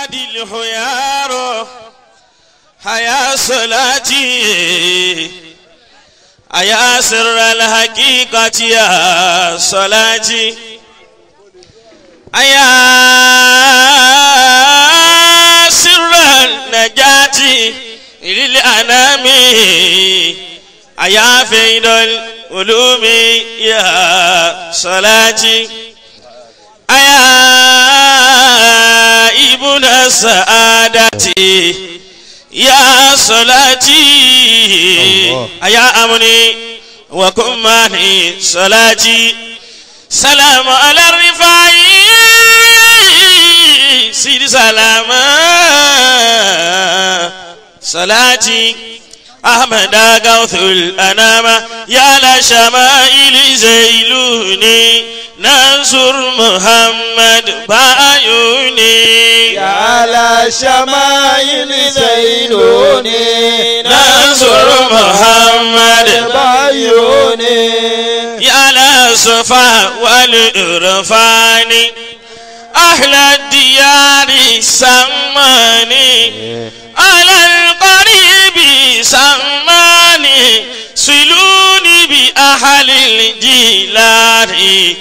هادي الخيار حيا صلاتي أيا سر الحقيقة يا صلاتي أيا سر النجاة للأنام أيا فيد العلوم يا صلاتي أيا ابن السعادة يا صلاتي أيا أمني وكماني صلاتي سلام على الرفاعي سيد سلام صلاتي أحمد غوث الأنام يا لشمائل زيلوني ننصر محمد بعيوني يا على شمائل زينوني ننصر محمد بعيوني يا لصفا والإرفان أهل الديار سماني على القريب سماني سلوني بأهل الجيلان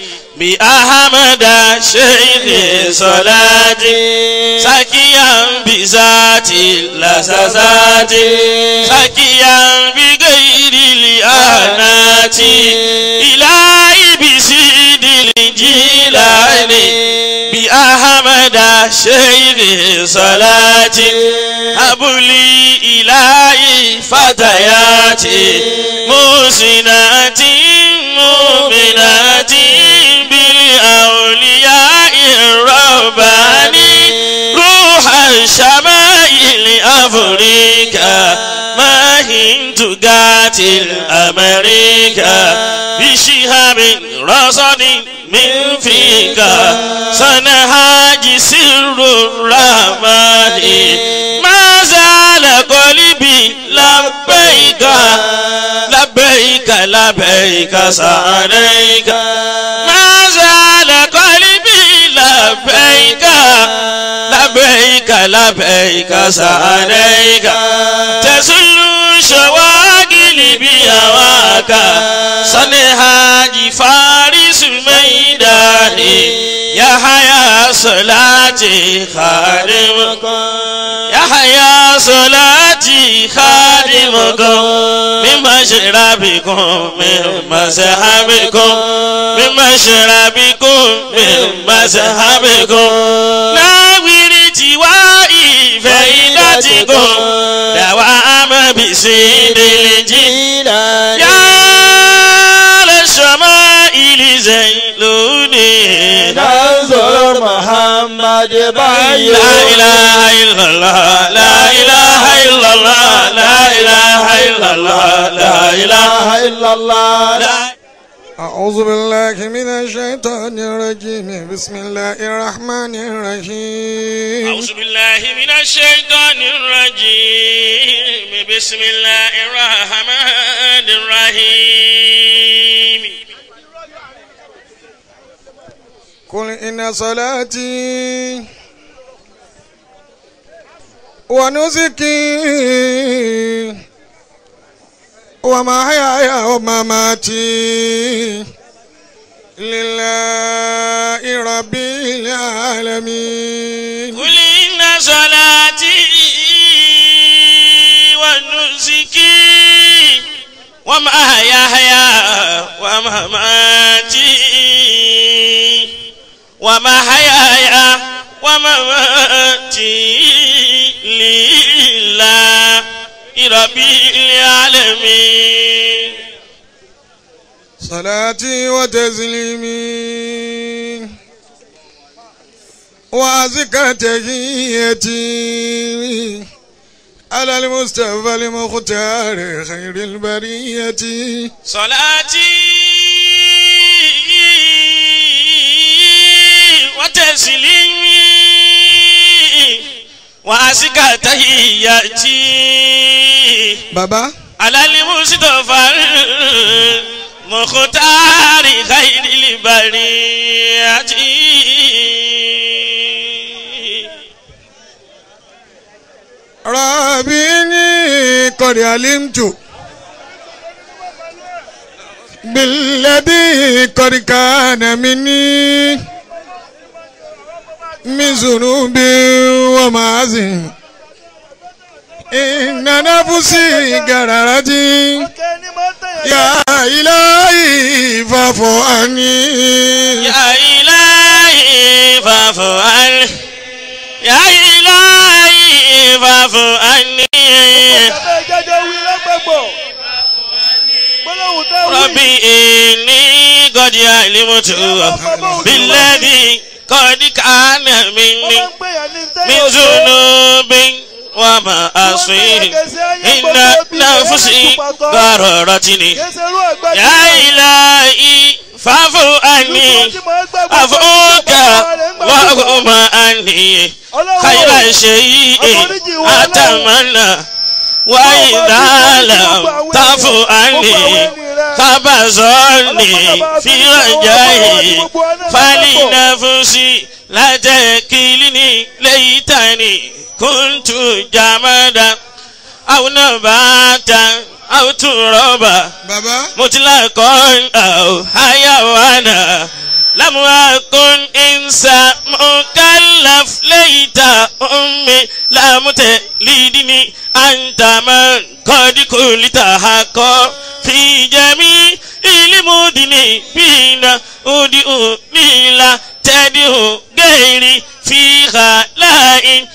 بأحمد شيخ صلاتي سكيا بذاتي لسزاتي سكيا بغير الأنات إلهي بسيد الجيلان بأحمد شيخ صلاتي أبلي إلهي فتياتي محسنات مؤمنات بالأولياء الرباني روح الشمائل أفريقيا ما هند قاتل أمريكا بشهاب رصد من فيك سنهاج سر الرحمن ما زال قلبي لبيك لبيك لبيك سعديك ما زال قلبي لبيك لبيك لبيك سعديك تزل شواغل بهواك صنهاج فارس ميداني يا حيا صلاتي خادمكم يا حيا صلاتي خادمكم من مشربكم من مذهبكم من مشربكم من مذهبكم ناوير جوائي فائدتكم دوام بسيد الجيل يا للشمائل زيلوني ننظر محمد لا بعيوني إله إلا الله لا إله إلا الله لا إله إلا الله لا إله إله إلا الله لا أعوذ بالله من الشيطان الرجيم بسم الله الرحمن الرحيم أعوذ بالله من الشيطان الرجيم بسم الله الرحمن الرحيم قل إن صلاتي ونسكي ومحياي ومماتي لله رب العالمين قل إن صلاتي ونسكي ومحياي ومماتي ومحياي ومماتي لله رب العالمين صلاتي وتسليمي وأزكى تحيتي على المصطفى المختار خير البرية صلاتي وتسليمي وأزكى تحياتي بابا على المصطفى المختار خير البرية قد علمت بالذي قد كان مني من ذنوب ومعاصي إن نفسي قررتي kẹ́ni máa tẹ̀yàn يا إلهي فاعف عني يا إلهي فاعف عني يا إلهي فاعف عني Bàbá ìjájọ́ wí lọ́gbọ̀gbọ̀. Gbólóhùn tẹ́ wí. ربي إني قد علمت بالذي قد كان Wọ́n مني máa ń pèyàn ní tẹ́yàn من ذنوب ومعاصي إن نفسي غررتني Kéṣe irú ẹ̀gbẹ́ يا إلهي فاعف عني عفوك وغم عني خير شيء أتمنى وإذا لم تعفو عني فبصرني في رجائي فلنفسي لا تكلني ليتني كنت جمدا أو نباتا أو ترابا bàbá مطلقا أو حيوانا لم أكن إنسان مكلف ليت أمي لم تلدني أنت من قد قلت حقا في جميع المذنبين أدعوني لا تدعو غيري في خلاء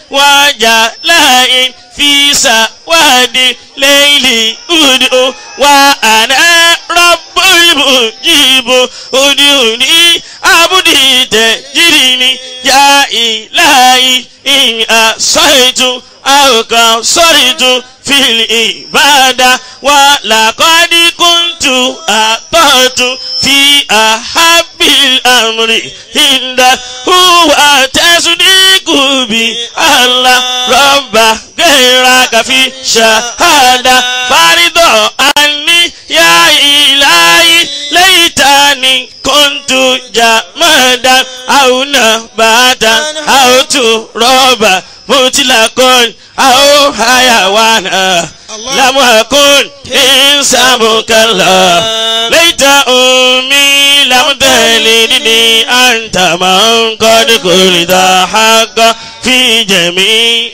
وجلاء في سواد ليل أدعو وأنا رب المجيب أدعوني عبدي تجريني يا إلهي إن أصيت أو قصرت في العبادة ولقد كنت أطعت في أحب الأمر عند هو تصديق بي الله رب غيرك في شهادة فرض عني يا إلهي ليتني كنت جمادا أو نباتا أو ترابا مطلقا أو حيوانا لم أكن إنسان مكلا ليت أمي لم تلدني أنت من قد قلت حقا في جميع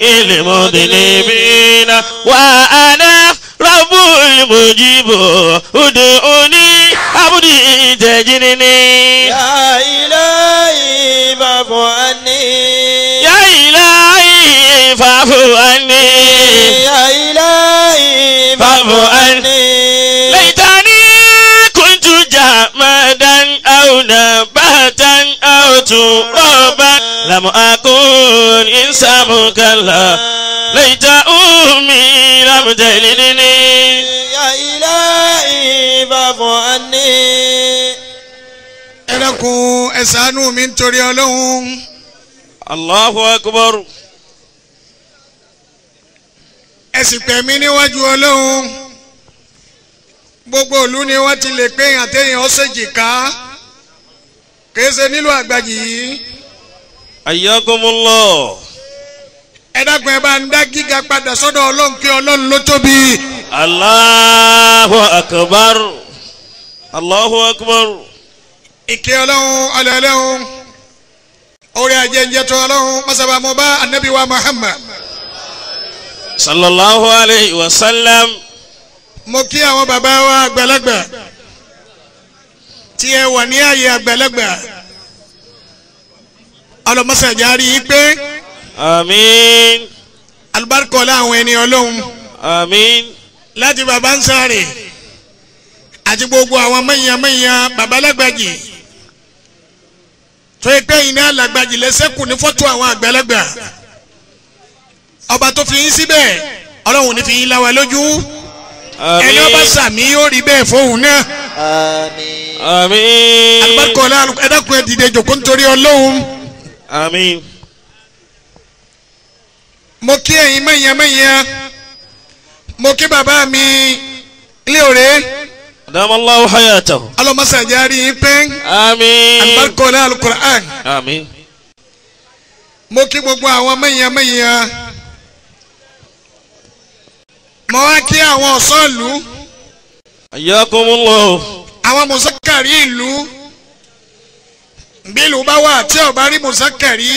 المذنبين وأنا رب المجيب ادعوني عبدي تجنني يا إلهي فاعف عني يا إلهي فاعف عني يا إلهي فاعف عني ليتني كنت جمادا أو نباتا أو ترابا لم أكن إنسان مكلا ليت أمي لم تلدني يا إلهي فاعف عني ẹ dákun ẹ ṣàánú mi nítorí ọlọ́run الله أكبر ẹ sì pẹ̀ mí níwájú ọlọ́run gbogbo ìlú ni wọ́n ti lè pé èèyàn téèyàn ó ṣèjì ká kìí ṣe nílùú àgbàjì yìí حياكم الله ẹ dákun ẹ bá ń dá gíga padà sọ́dọ̀ ọlọ́run kí ọlọ́run ló tóbi الله أكبر الله أكبر ìkẹ́ ọlọ́run ọlọ́run orí ajẹ́njẹ́ tó ọlọ́run masaba mo bá anabi wa muhammad صلى الله عليه وسلم mo kí àwọn bàbá wa àgbàlagbà tí ẹ wà ní ààyè àgbàlagbà ọlọmọsàjárí yìí pé آمين alibarikọlá àwọn ẹni ọlọ́run آمين láti bàbá ń sáré àti gbogbo àwọn mẹ̀yàn-mẹ̀yàn babalágbàjì tó yẹ pé iná alàgbàjì lẹ́sẹ̀kù ní fọ́tò àwọn àgbàlagbà ọba tó fi yín síbẹ̀ ọlọ́run ní fi yín láwa lójú ẹni ọba آمين sàmì yóò rí bẹ́ẹ̀ fóun náà آمين آمين alibarikọlá ẹ̀dàkùn ẹ̀ dìde jòkó nítorí ọlọ́run آمين mo kí ẹ̀yin mẹ̀yàn-mẹ̀yàn mo kí bàbá mi ilé òré أدام الله حياته ọlọ́mọsàjárí yín pé آمين alibarikọlá alukur'an. آمين mo kí gbogbo àwọn mẹ̀yàn mẹ̀yàn mo wá kí àwọn ọ̀sọ́ọ̀lù ayakumullah àwọn mùsákàrí ìlú bí ìlú bá wà tí ó bá rí mùsákàrí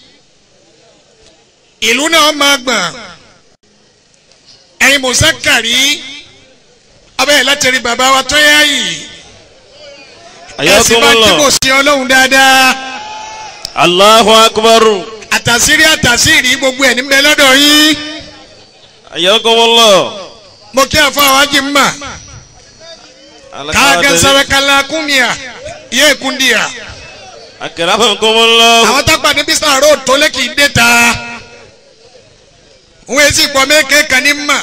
ìlú náà máa gbọ̀n ẹ̀yin mùsákàrí ọbẹ̀ láti rí bàbá wa tó yá yìí ẹ̀sìn bá tí kò ayakumullah sí ọlọ́run dáadáa allahu akbar àtàsírí àtàsírí gbogbo ẹ̀ níbẹ̀ lọ́dọ̀ yín ayakumullah mo kí àfọ àwọn ajé mbà káàkiri sábẹ́kálá kúmíà yé kúndìyà akramakumullah àwọn tápà ní bísí road tó lé kì í dé ta wọ́n èsì pọ̀ mẹ́kẹ́ kan ní mà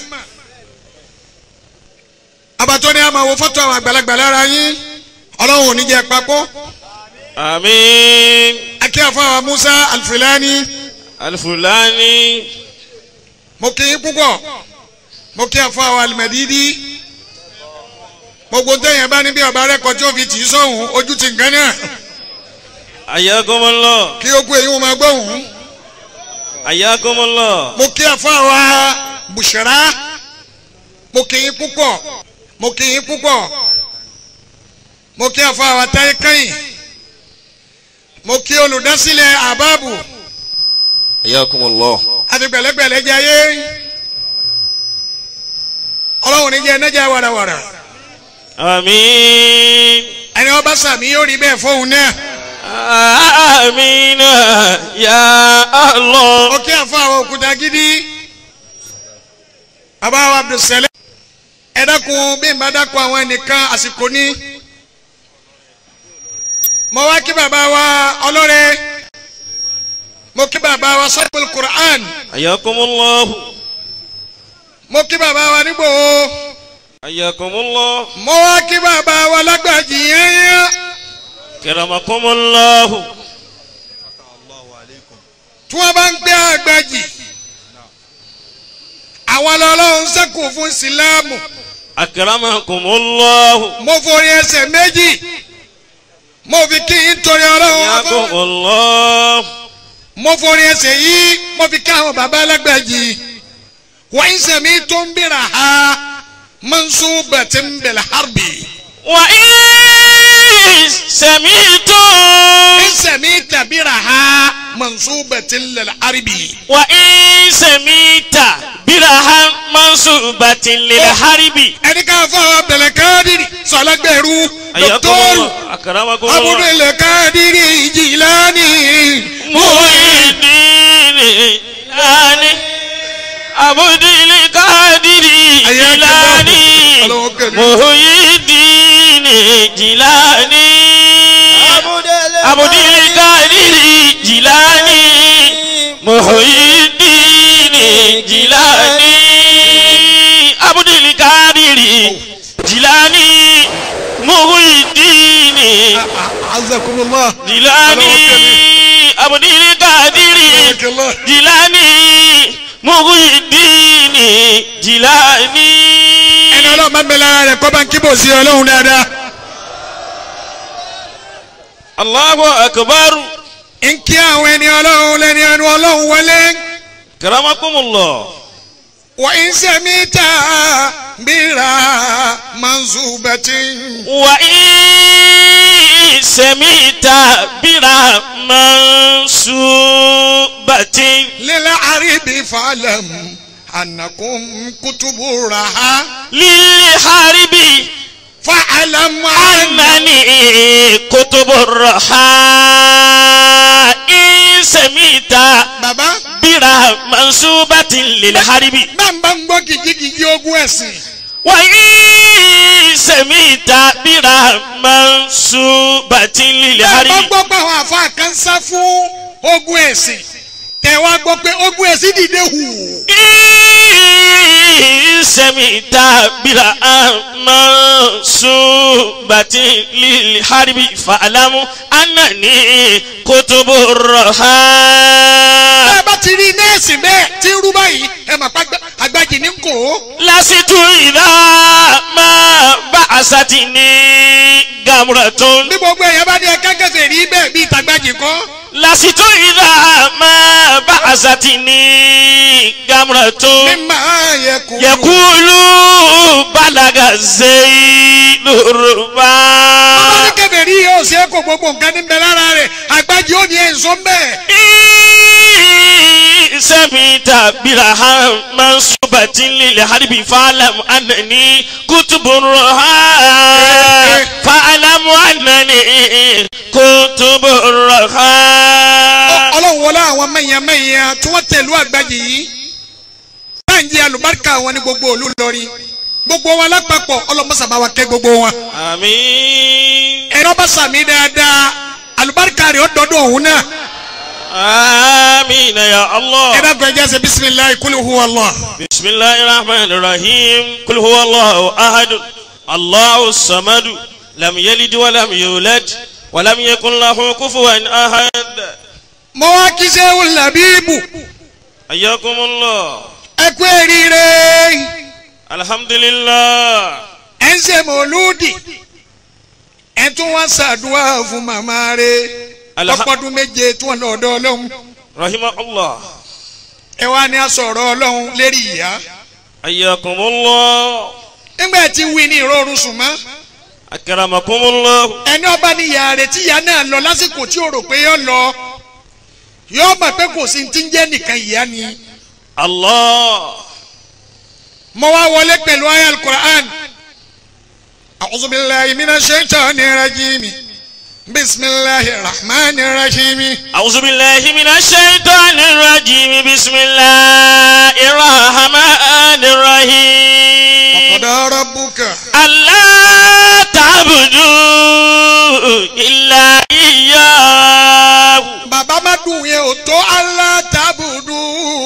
abatọ́ ni a máa wo fọ́tò àwọn àgbàlagbà lára yín ọlọ́run ò ní jẹ́ papọ̀ amin akí àfọ àwọn Musa Alfilani alfulani mo kí yín púpọ̀ mo kí àfọ àwọn Alimadidi gbogbo ntẹ̀yìn bá níbi ọba rẹ̀ kọjú òfin tì í sọ̀hún ojú ti nǹkan náà ayakumullah kí o kú èyí wọn máa gbóhùn ayakumullah mo kí àfọ àwọn Bushra mo kí yín púpọ̀ mo kí yín púpọ̀ mo kí àfọ àwọn Táyé Kẹ́yìn mo kí olùdásílẹ̀ àbábù ayakumullah àti gbẹ̀lẹ́gbẹ̀lẹ́ jẹ́ ayé ọlọ́run ní jẹ́ ẹnẹ́jà wàràwàrà amin ẹni ọba sàmì yóò rí bẹ́ẹ̀ fóun náà amina ya allah mo kí àfọ àwọn òkúta gidi bàbá wa Abdulsalam ẹ dákun bí n bá dákun àwọn ẹnìkan àsìkò ní mo wá kí bàbá wa ọlọ́rẹ́ mo kí bàbá wa sọ́kùl Qur'an ayakumullah mo kí bàbá wa nígbòho ayakumullah mo wá kí bàbá wa lágbàjì yẹn kiramakumullah tí wọ́n bá ń gbé àgbàjì àwọn ọlọ́run sẹ́kù fún sílámù akramakumullah mo forí ẹsẹ̀ méjì mo fi kí n torí ọlọ́run afọ́ ayakumullah mo forí ẹsẹ̀ yìí mo fi kí àwọn bàbá alágbàjì wọ́n ń sẹ̀mí tó ń bìrà ha mansubatin bil harbi wa in sami'tum ń sẹ̀mí tàbíra ha mansubatin lil harbi. wa in sami'ta birahan mansubatin lil haribi ẹni ká fọ abẹlẹ káàdìrì sọlágbẹrù dọkítọrù ayakumullah akramakumullah abudulẹ káàdìrì jìlánì muhyiddin ani abudul kadiri jilani Ọlọ́wọ́ kẹ́lẹ́. muhyiddin jilani abudul kadiri jilani muhyiddin jilani abudul kadiri jilani muhyiddin azakumullah jilani abudul kadiri Barakallah. jilani muhyiddini jilani. ẹni ọlọ́run máa ń bẹ lára rẹ̀ kọ́ bá ń kíbò sí ọlọ́run dáadáa allahu akbar ń kí àwọn ẹni ọlọ́run lẹ́ni ẹnu ọlọ́run wọlé karamakumullah wà ń sẹ́mi ta bíra manzubati wa in semita bira mansubatin lílẹ̀ àríbi falẹ̀m ànàkùn kùtùbù raha lil haribi fa'alam anani kutubu raha in semita baba bira mansubatin lil haribi. bàbá ń gbọ́ kìkìkì ogun ẹ̀sìn. wàyí sẹ̀míta bíra mansubatin lil bẹ́ẹ̀ bá haribi. gbọ́ pé àwọn àfa kan sá fún ogun ẹ̀sìn tẹ̀ wá gbọ́ pé ogun ẹ̀sìn dìde hù. sẹ̀míta bíra mansubatin lil haribi fa'alamu anani kutubu raha. bẹ́ẹ̀ bá ti rí nẹ́ẹ̀sì bẹ́ẹ̀ tí ń rú báyìí ẹ mà pa àgbà- àgbàjì ní kò ó. lasitu idha ma ba'asati ni gamratun. bí gbogbo èèyàn bá ní ẹ̀ka kẹfẹ́ rí bẹ́ẹ̀ bí ìtàgbàjì kọ́. lasitu idha ma ba'asati ni gamratun. namratun mímá yẹ kú. yakulu balaga zeilu ruba. bàbá ní kẹfẹ́rí yóò ṣe é kó gbogbo nǹkan ní bẹ lára rẹ̀ àgbájú ó ní èso mbẹ́. سميت برهان منصوبة للحرب فاعلم أنني كتب الرهان فاعلم أنني كتب الرهان ọlọ́run wọlé àwọn mẹ̀yàmẹ̀yà tí wọ́n tẹ̀lú àgbájì yìí báńjẹ́ àlùbáríkà wọn ní gbogbo òlu lọ́rí gbogbo wọn lápapọ̀ ọlọ́mọsàbá wa kẹ́ gbogbo wọn. آمين ẹ̀rọ bá sàmì dáadáa àlùbáríkà rẹ̀ ó dọ́dọ̀ òun náà. آمين يا الله ẹ dákun ẹ jẹ́ ṣe bisimilayi kúlù hu Allah. بسم الله الرحمن الرحيم قل هو الله أحد الله الصمد لم يلد ولم يولد ولم يكن له كفوا أحد mo wá kí sẹ́wù làbíbù حياكم الله ẹ kú eríire الحمد لله ẹ ń ṣe mọ̀lúdì ẹ tún wá ṣàdúrà fún màmá rẹ̀ Alha- ọpọdún méje tí wọ́n lọ́dọ̀ ọlọ́run رحمه الله ẹ wá ní asọ̀rọ̀ ọlọ́run lérí ìyá حياكم الله nígbà tí wí ní ìrọ̀rùn sùn mọ́ أكرمكم الله ẹni ọba ní ìyá rẹ̀ tí ìyá náà lọ lásìkò tí ó rò pé yọ lọ yóò mọ̀ pé kò sí ti ń jẹ́ nìkan ìyá ni الله mo wá wọlé pẹ̀lú ayé alukur'an a'udhu billahi minash shaitani rajim bisimilahi rahman rahim أعوذ بالله من الشيطان الرجيم بسم الله الرحمن الرحيم qada rabbuka ألا تعبدوا إلا إياه bàbá má dùn yẹn ò tó Allah tabudu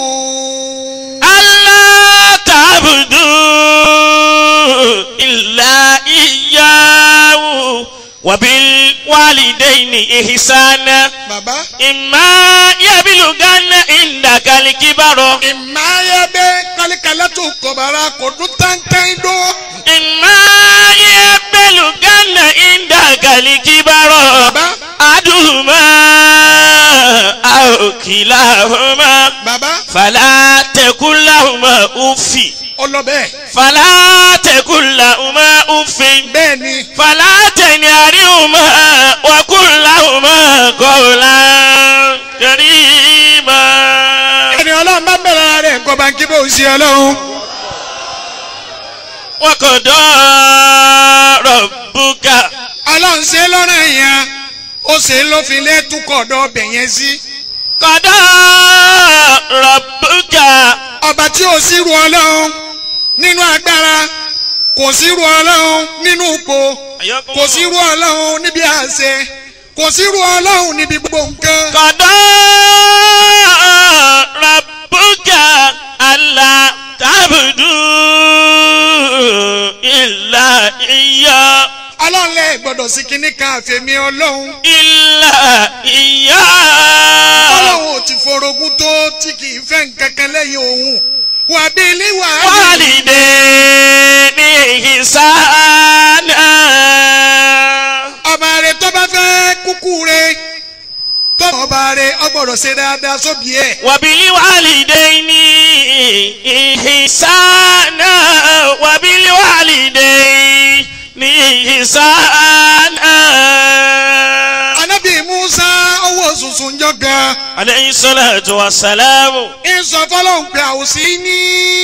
ألا تعبدوا إلا إياه وبالوالدين إحسانا bàbá إما يبلغن عندك الكبر ìmáyébé kálíkálátù kọ̀bára kò dún tántán dún إما يبلغن عندك الكبر bàbá أحدهما أو كلاهما bàbá فلا تقل لهما أف ọlọ́bẹ̀ فلا تقل لهما أف bẹ́ẹ̀ ni فلا تنهرهما وقل لهما قولا كريما ẹni ọlọ́run bá bẹ̀rẹ̀ rẹ̀ nǹkan bá ń kí bó ṣe ọlọ́run وقضى ربك ọlọ́run ṣe lọ́rọ̀ yẹn ó ṣe ló fi lé túkọ̀ ọ̀dọ̀ ọbẹ̀ yẹn sí قضى ربك ọba tí ò sí ru ọlọ́run nínú agbára kò sí ru ọlọ́run nínú ipò kò sí ru ọlọ́run níbi àṣẹ kò sí ru ọlọ́run níbi gbogbo nǹkan. قضى ربك ألا تعبدوا إلا إياه ọlọ́run lẹ gbọ́dọ̀ sí kinní kan àfẹ̀mí ọlọ́run إلا إياه ọlọ́run ò ti forogún tó tí kì í fẹ́ nǹkan kan lẹ́yìn òun wà bí ilé wà á lè والدين إحسانا ọba rẹ tó bá fẹ́ kúkú rẹ tó ọba rẹ ọgbọ́dọ̀ ṣe dáadáa sóbì ẹ̀ وبالوالدين إحسانا وبالوالدين إحسانا anabi musa owó sùsùn jọ gan عليه الصلاة والسلام ń sọ fọlọ́hún pé àwòsí ní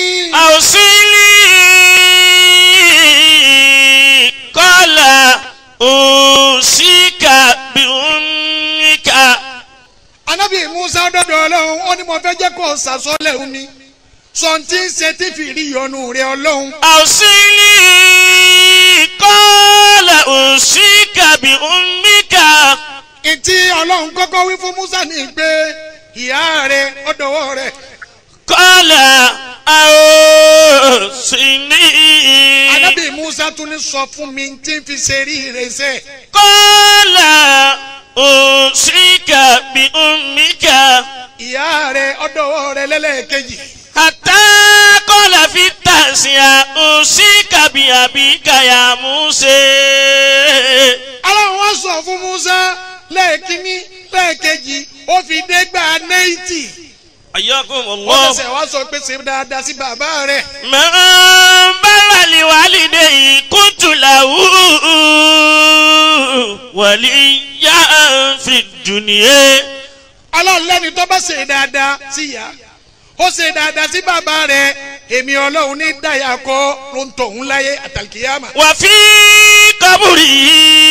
أوصيني قال أوصيك بأمك anabi musa dọ́dọ̀ ọlọ́run ó ní mo fẹ́ jẹ́ kó o sàsọ́lẹ̀ òun ni sọ̀ǹtì ń ṣe tí fìrí yọnu rẹ ọlọ́run أوصيني قال أوصيك بأمك ìtì ọlọ́run kọ́kọ́ wí fún musa ní pé ìyá rẹ ọ̀dọ̀wọ́ rẹ قال أوصيني anabi musa tún ní sọ fún mi tí ń fi ṣe rí ìrẹsẹ̀ قال أوصيك بأمك ìyá rẹ ọ̀dọ̀wọ́ rẹ lẹ́lẹ́kejì حتى قال في التاسعة أوصيك بأبيك يا موسى ọlọ́run wá sọ fún musa lẹ́ẹ̀kínní lẹ́ẹ̀kejì ó fi dé gbà náìtì ayakum wọ́n allah. ṣẹ̀ṣẹ̀ wá sọ pé ṣe dáadáa sí bàbá rẹ̀ من بر لوالديه كنت له وليا في الدنيا ọlọ́run lẹ́ni tó bá ṣe dáadáa sí ìyá ó ṣe dáadáa sí bàbá rẹ̀ èmi ọlọ́run ní dáyà kọ́ ló ń tọ̀hún láyé àtàlùkìyàmà. وفي قبره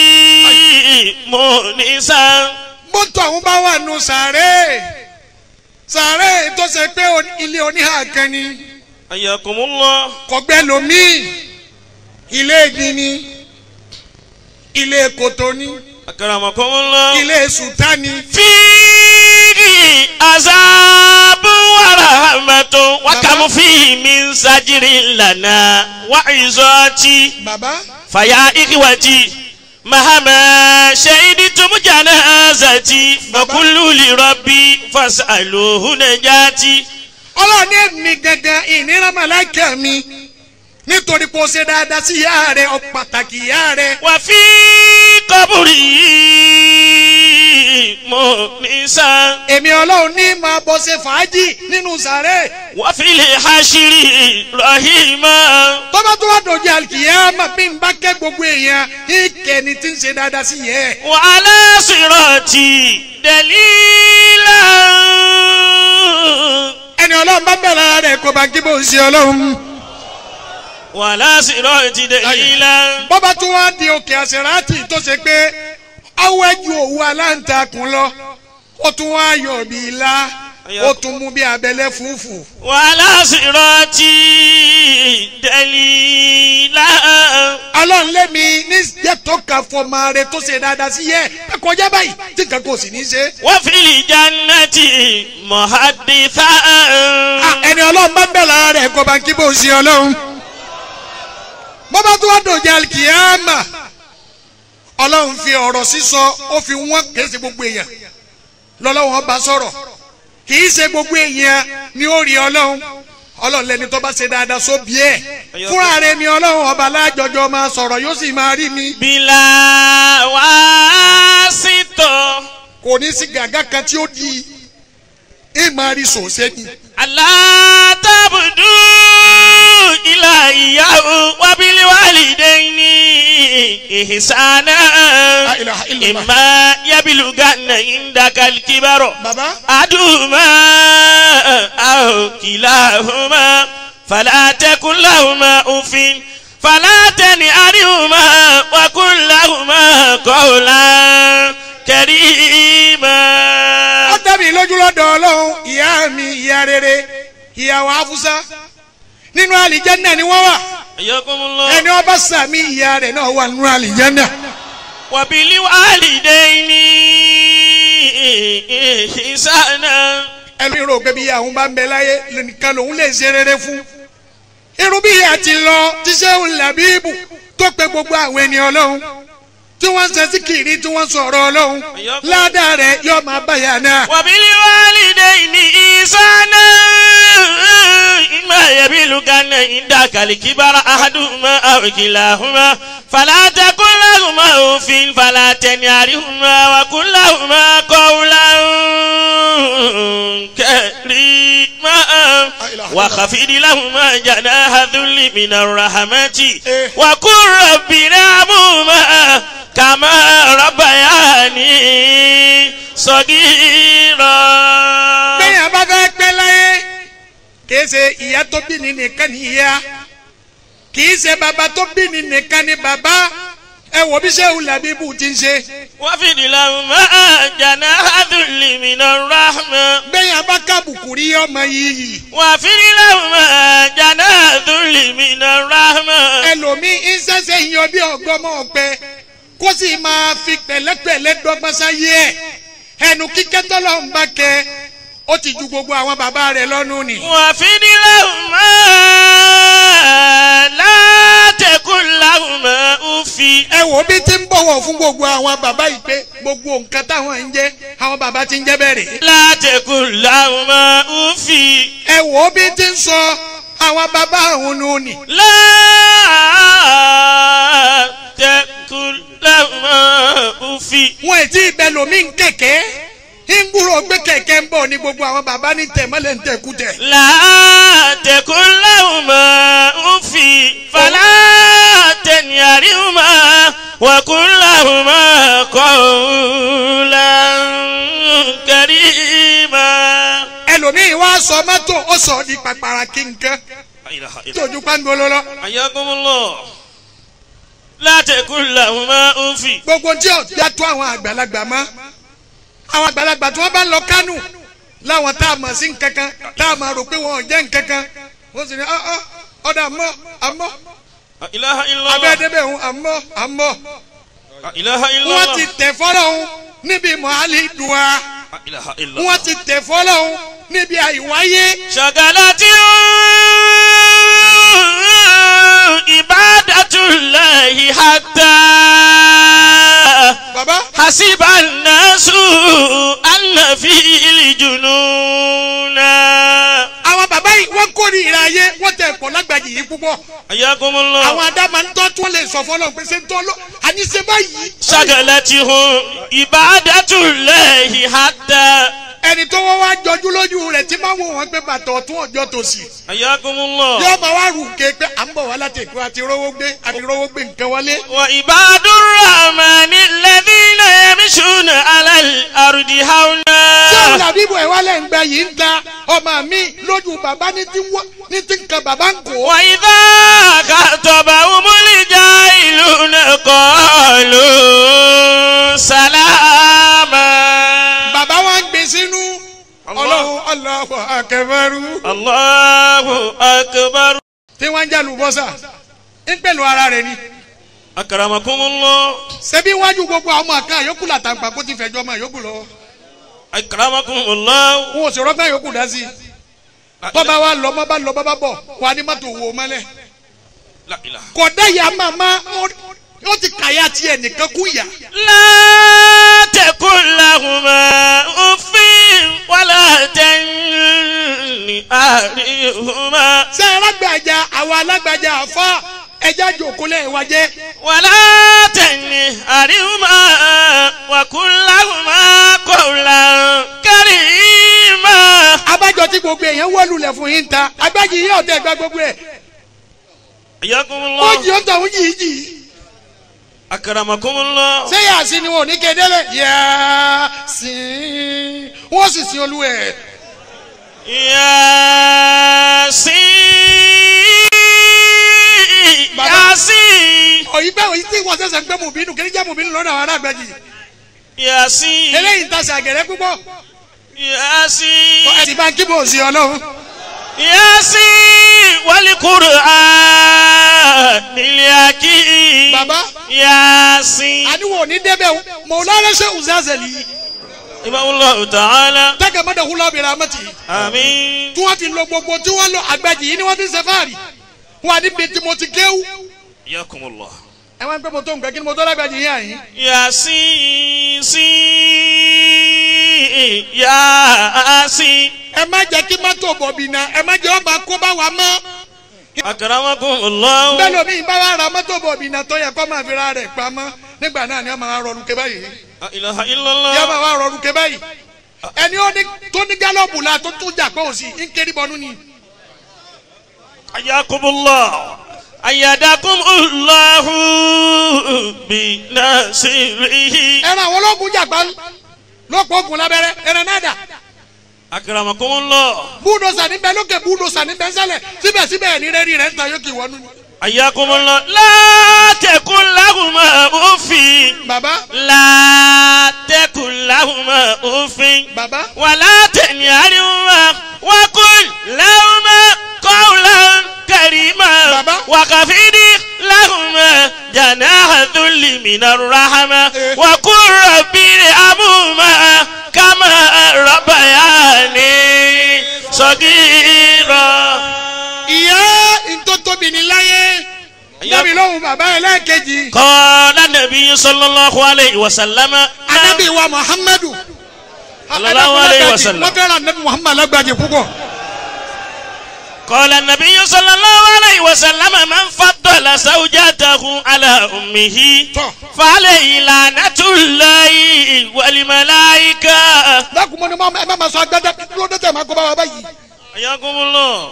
مونسا mọ́tò àwọn bá wà nù sàárè sàárè tó ṣe pé o- ilé oníhà kan ni حياكم الله kọgbẹ́ lomi ilé ìdí ni ilé kòtò ni أكرمكم الله ilé sùtá ni فيه عذاب ورحمة وكم فيه من زجر لنا وعظات bàbá فيا إخوتي مهما شهدتم جنازتي فكل لربي فاسألوه نجاتي ọlọ́run ní èmi gangan ìnira màláìkà mi nítorí pé o ṣe dáadáa sí ìyá rẹ ọ pàtàkì ìyá rẹ وفي قبري مؤنسا èmi ọlọ́run ní máa bọ́ ṣe fàájì nínú sàárè وفي الحشر رحيما tó bá tó wá dòjì àlùkìyámà bí n bá kẹ́ gbogbo èèyàn ìkẹ́ni tí ń ṣe dáadáa sí yẹ. وعلى صراطي دليلا ẹni ọlọ́run bá bẹ̀rẹ̀ rẹ̀ kó bá kí bó ń ṣe ọlọ́run. وعلى صراطي دليلا bọ́bá tó wá di òkè àṣẹ̀ráàtì tó ṣe pé awẹ́jú òwú aláǹtakùn lọ ó tún wá yọ̀ bí ilá ó tún mú bí abẹ́lẹ́ fúfú. وعلى صراطي دليلا ọlọ́run lẹ́mi ní jẹ́ tó ka fọmọ rẹ tó ṣe dáadáa sí yẹ ẹ kọjá báyìí tí nǹkan kò sì ní ṣe. وفي الجنة محدثا Ah, ẹni ọlọ́run bá bẹ̀rẹ̀ rẹ̀ kó bá kí bó ń ṣe ọlọ́run. bọ́bá tó wá dòjì alikiyama ọlọ́run fi ọ̀rọ̀ sísọ ó fi wọ́n kìí ṣe gbogbo èèyàn lọ́lọ́run ọba sọ̀rọ̀ kìí ṣe gbogbo èèyàn ni ó rí ọlọ́run ọlọ́run lẹni tó bá ṣe dáadáa sóbi ẹ̀ fúnra rẹ̀ ni ọlọ́run ọba alájọjọ máa sọ̀rọ̀ yóò sì máa rí mi بلا واسطة kò ní sí gàgá kan tí ó di ìmọ̀ rí sòṣẹ́ ni. ألا تعبدوا إلا إياه وبالوالدين إحسانا La ilaha illallah. إما يبلغن عندك الكبر bàbá أحدهما أو كلاهما فلا تكن لهما أف فلا تنهرهما وقل لهما قولا كريما ó dàbí lójú lọ́dọ̀ ọlọ́run ìyá mi ìyá rere ìyàwó afusa nínú àlìjẹ́nà ni wọ́n wà حياكم الله ẹni ọba sàmì ìyá rẹ̀ náà wà nínú àlìjẹ́nà وبالوالدين إحسانا ẹni rò pé bí ìyàwó bá ń bẹ láyé nìkan lòun lè ṣe rere fún irú bí ìyá ti lọ tíṣẹ́ òun làbíbù tó pe gbogbo àwọn ẹni ọlọ́run tí wọ́n ń ṣe síkìrì tí wọ́n sọ̀rọ̀ ọlọ́run ládàá rẹ̀ yóò máa báyà náà. وبالوالدين إحسانا إما يبلغن عندك الكبر أحدهما أو كلاهما فلا تقل لهما أف فلا تنهرهما وقل لهما قولا كريما وخفض لهما جناح ذل من الرحمة وقل رب ارحمهما كما ربياني صغيرا bẹ́ẹ̀ yẹn bá fẹ́ pẹ́ láyé kìí ṣe ìyá tó bí ni nìkan ni ìyá kìí ṣe bàbá tó bí ni nìkan ni bàbá ẹ wò bí sẹ́wù làbíbù ti ń ṣe. وفد لهما جناح ذل من الرحمة bẹ́ẹ̀ yẹn bá kábùkù rí ọmọ yìí وفد لهما جناح ذل من الرحمة ẹlòmíín ń ṣẹ̀ṣẹ̀ yan bí ọgọ́mọ ọ̀pẹ kó sì máa fi pẹ̀lẹ́pẹ̀lẹ́ dọ́gbọ́n sáyé ẹ̀ ẹnu kíkẹ́ tọ́lọ́ ń bá kẹ ó ti ju gbogbo àwọn bàbá rẹ̀ lọ́nu nì. وفد لهما لا تكن لهما أف ẹ wò bí ti ń bọ̀wọ̀ fún gbogbo àwọn bàbá yìí pé gbogbo nǹkan táwọn ń jẹ́ àwọn bàbá ti ń jẹ́ bẹ̀rẹ̀. لا تكن لهما أف ẹ wò bí ti ń sọ àwọn bàbá àwọn nù ní. لا تكن لهما أف wọn ì tí ì bẹ lómi ń kẹ̀kẹ́ ń gbúrò gbé kẹ̀kẹ́ ń bọ̀ ní gbogbo àwọn bàbá ní tẹ̀mọ́lẹ̀ ń tẹ̀kú tẹ̀. لا تكن لهما أف فلا تنهرهما وقل لهما قولا كريما ẹlòmíì wá sọ mọ́tò ó sọ di pàpàrà kí nǹkan لا إله إلا tí ojú pàǹgolo lọ. حياكم الله لا تكن لهما أف gbogbo tí ò já tó àwọn àgbàlagbà mọ́ àwọn àgbàlagbà tí wọ́n bá lọ kánò láwọn tá a mọ̀ sí nǹkankan tá a mọ̀ rò pé wọn ò jẹ́ nǹkankan wọ́n sì ní ọ́ ọ́ ọ̀dà àmọ́ àmọ́ لا إله إلا الله abẹ́ẹ́dẹ́bẹ̀ òun àmọ́ àmọ́ لا إله إلا wọ́n ti الله tẹ̀ fọ́lọ́ òun níbi mọ̀hálì dùwà لا إله إلا wọ́n الله ti tẹ̀ fọ́lọ́ òun níbi àìwáyé شغلت عبادة الله حتى bàbá حسب الناس أن فيه الجنون àwọn bàbá yìí wọ́n kórìíra ayé wọ́n tẹ̀ pọ̀ lágbàjì yìí púpọ̀ حياكم àwọn الله adáma ń tọ́ tí wọ́n lè sọ fọ́lọ́ pé ṣé ń tọ́ lọ àní ṣe báyìí. شغلتهم عبادة الله حتى ẹni tó wọ́n wá jọjú lójú rẹ̀ tí máa ń wò wọ́n pé bàtà ọ̀tún ọjọ́ tòsí. حياكم الله yóò máa wá rù ké pé à ń bọ̀ wá láti èkó àti rówó gbé àti rówó gbé nǹkan wọlé. وعباد الرحمن الذين يمشون على الأرض tí òun هونا làbí ibò ẹ̀ wálẹ̀ ń gba yìí ń ta ọmọ mi lójú bàbá ní ti wọ́ ní ti nǹkan bàbá ń kó. وإذا خاطبهم الجاهلون قالوا سلاما bàbá wa ń gbé sínú ọlọ́run ọlọ́wọ́ akẹ́fẹ́rú. الله أكبر tí wọ́n ń jà lùbọ́sà ń pẹ̀lú ara rẹ̀ ni. أكرمكم الله ṣebí wájú gbogbo àwọn ọmọ àká yòókù làtàǹpà kó ti fẹ̀jọ́ ọmọ yòókù lọ́wọ́. أكرمكم الله wọn ò sì rọ́gbọ́n yòókù dá sí i. bọ́ba wa lọ mọ́ bá lọ bọ́ba bọ̀ wà ní mọ́tò wò mọ́lẹ̀. لا إله kọ̀dá ya màmá ó ti kàyà tiẹ̀ nìkan kú yà. لا تكن لهما أف ولا تنهرهما ṣé alágbàjá àwọn alágbàjá àfa ẹja jòkólẹ̀ wa jẹ́. ولا تنهرهما وقل لهما قولا كريما abájọ tí gbogbo èèyàn wọ́ lulẹ̀ fún yín ta agbájì yìí ọ̀tẹ̀ gba gbogbo ẹ̀. حياكم ó jì الله ó tọ̀hún jì í jì í. أكرمكم الله ṣé yà sí ni wọn ò ní kéde lẹ̀. yà sí wọ́n sì sin olú ẹ̀. ياسين Baba. ياسين òyìn bẹ́ẹ̀ òyìn tí wọ́n sẹ̀sẹ̀ ń gbé mùbínú kí ní jẹ́ mùbínú lọ́dọ̀ àwọn aráàgbẹ́jì. ياسين eléyìí ń tasẹ̀ àgẹ̀rẹ́ púpọ̀. ياسين ẹ̀sìn bá ń kí bò sí ọlọ́run. ياسين والقرآن الحكيم Baba. ياسين àníwò ní débẹ̀ o mọ̀lánà ṣe uzazeli إمام الله تعالى tẹ́gẹ̀ mọ́dà húlọ́ bìrẹ̀ amẹ́tì آمين tí wọ́n fi lo gbogbo tí wọ́n lo àgbàjì yìí ni wọ́n fi ń ṣe fáàrí wọn àní bíi tí mo ti kéwú. حياكم الله ẹ wá ń pẹ́ mo tó nǹkan kí ni mo tó lágbàjì yìí àyín. ياسين سين ياسين ẹ má jẹ́ kí mọ́tò bọ̀bì náà ẹ má jẹ́ ọba kó bá wa mọ́. أكرمكم الله bẹ́ẹ̀ lómi bá wa ra mọ́tò bọ̀bì náà tó yẹ kó máa fi ra rẹ̀ pamọ́ nígbà náà ni wọ́n máa rọrùn ké báyìí. لا إله إلا yẹ máa الله wá rọrùn ké báyìí. ẹni ó ní tó ní gálọ́ọ̀bù la tó tún jà pé òsì ń kéré bọnú ni. حياكم الله أيدكم الله بنصره ẹran àwọn ológun jà pa lọ́pọ̀ ogun lábẹ́rẹ́ ẹran náà dà. أكرمكم الله búdòsà níbẹ̀ lókè búdòsà níbẹ̀ sẹ́lẹ̀ síbẹ̀síbẹ̀ ní rẹ́rì rẹ̀ ń ta yókè wọnú ni. حياكم الله لا تكن لهما أف bàbá لا تكن لهما أف bàbá ولا تنهرهما وقل لهما قولا كريما Baba. وخفض لهما جناح الذل من الرحمة Eh. وقل رب ارحمهما كما ربياني صغيرا ìyá ntọ́tóbi ní láyé yẹ́mi lóhùn bàbá ẹlẹ́ẹ̀kejì قال النبي صلى الله عليه وسلم anabi wa muhammadu Sallallahu alayhi wa sallam. wọ́n fẹ́ràn anabi muhammadu alágbàjì púpọ̀ قال النبي صلى الله عليه وسلم من فضل زوجته على أمه tọ́ فعليه لعنة الله والملائكة dákun mọ́ ni mọ́ ẹ má ma sọ agbada kí ló dé tẹ̀ máa kó bá wa báyìí. حياكم الله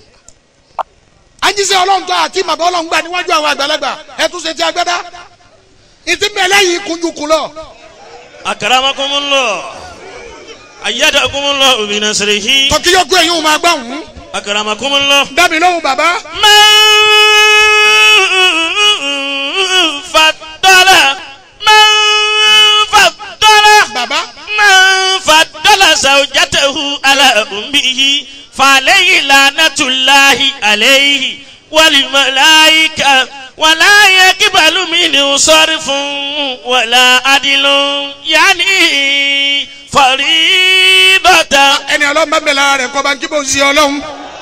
ajísẹ́ ọlọ́run tó àti màbá ọlọ́run gbà níwájú àwọn àgbàlagbà ẹ tún ṣe ti agbada. ìtì mẹ́lẹ́ yìí kunjú kun lọ. أكرمكم الله أيدكم الله بنصره tọ́kí yóò gbé yín o máa gbà wọ́n. أكرمكم الله dábì lóhùn bàbá. من فضل من فضل bàbá. من فضل زوجته على أمه فعليه لعنة الله عليه والملائكة ولا يقبل منه صرف ولا عدل يعني فريضة ẹni ọlọ́run bá bẹ̀rẹ̀ rẹ̀ kọ́ bá ń kí bó ń ṣe ọlọ́run.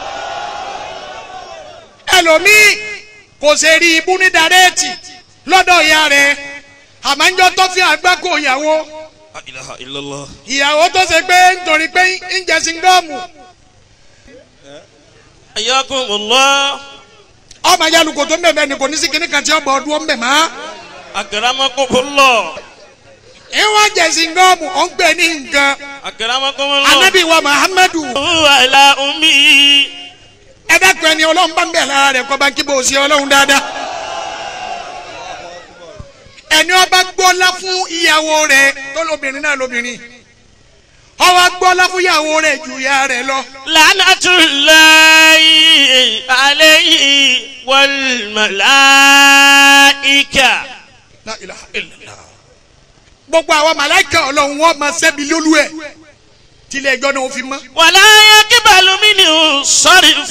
ẹlòmíì kò ṣe rí ibú ní dàrẹ́ẹ̀tì lọ́dọ̀ ìyá rẹ̀ àmọ́njọ́ tó fi àgbákò ìyàwó لا إله إلا الله ìyàwó tó ṣe pé nítorí pé ń jẹ síngọ́ọ̀mù حياكم الله ọmọ ayálùkò tó ń bẹ̀bẹ̀ ni kò ní sí kíní kan tí ọgbà ọdún ó ń bẹ̀ mọ́. أكرمكم الله ìwọ̀n jẹ síngọ́ọ̀mù ó ń gbé ní nǹkan أكرمكم الله anabi wa muhammadu على أمه ẹ dákun ẹni ọlọ́run bá ń bẹ̀ lára rẹ̀ kọ́ bá ń kí bó ṣe ọlọ́run dáadáa. ẹni ọba gbọ́lá fún ìyàwó rẹ̀ tó lóbìnrin náà lóbìnrin ọwọ́ gbọ́lá fún ìyàwó rẹ̀ ju ìyá rẹ̀ lọ. لعنة الله عليه والملائكة La ilaha illallah. gbogbo àwọn màláìka ọlọ́run wọn máa ṣẹ́bi lólú ẹ̀ tilẹ̀ ẹjọ́ náà ó fi mọ́. ولا يقبل منه صرف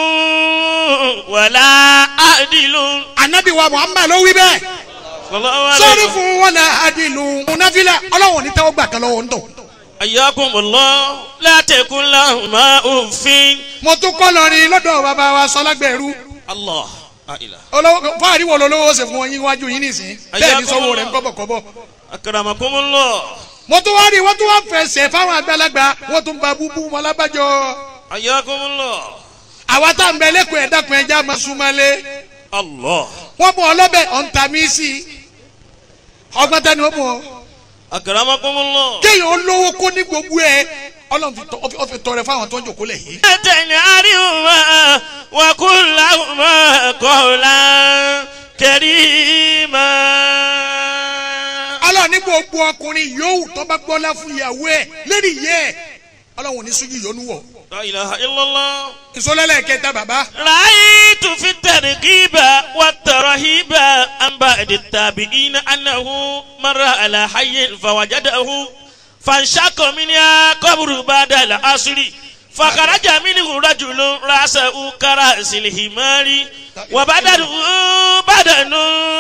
ولا عدل anabi wa muhammad ló wí bẹ́ẹ̀ صلى الله عليه sọ́ọ́rí وسلم. fún wọn náà adilu. munafila ọlọ́run ní tẹ́wọ́ gbà kan lọ́wọ́ ń tọ̀. حياكم الله لا تكن لهما أف mo tún kọ́ lọ́rin lọ́dọ̀ bàbá wa sọlágbẹ̀rú الله لا إله olówó fáàrí wo lolówó ṣe fún yín wájú yín nìsín bẹ́ẹ̀ ni sọ́wọ́ rẹ̀ ń kọ́bọ̀kọ́bọ̀. أكرمكم الله mo tún wá rí wọ́n tún wá fẹsẹ̀ fáwọn àgbàlagbà wọ́n tún ba búbú wọn lábàjọ́. حياكم الله àwa tá à ń bẹ lẹ́kọ̀ọ́ ẹ̀dàkùn ẹja máa súnmọ́lé الله wọ́n mú ọlọ́bẹ̀ ọ̀ǹtàmí sí i ọgbọ́n tani wọ́n mú ọ. أكرمكم الله kéèyàn olówó kó ní gbogbo ẹ ọlọ́run fi tọ- ó fi tọrẹ fáwọn tó ń jòkó lẹ̀ yìí. تنعرهما وقل لهما قولا كريما ọlọ́run ní gbogbo ọkùnrin yòówù tó bá gbọ́lá fún ìyàwó ẹ̀ lérí ìyẹ́ ẹ̀ ọlọ́run ò ní sójú ìyọnu wọ̀. لا إله إلا الله ìsọlẹ́lẹ̀ kẹta bàbá رأيت في الترغيب والترهيب عن بعد التابعين أنه مر على حي فوجده فانشق منها قبر بعد العصر فخرج منه رجل رأسه كرأس الحمار وبدنه بدن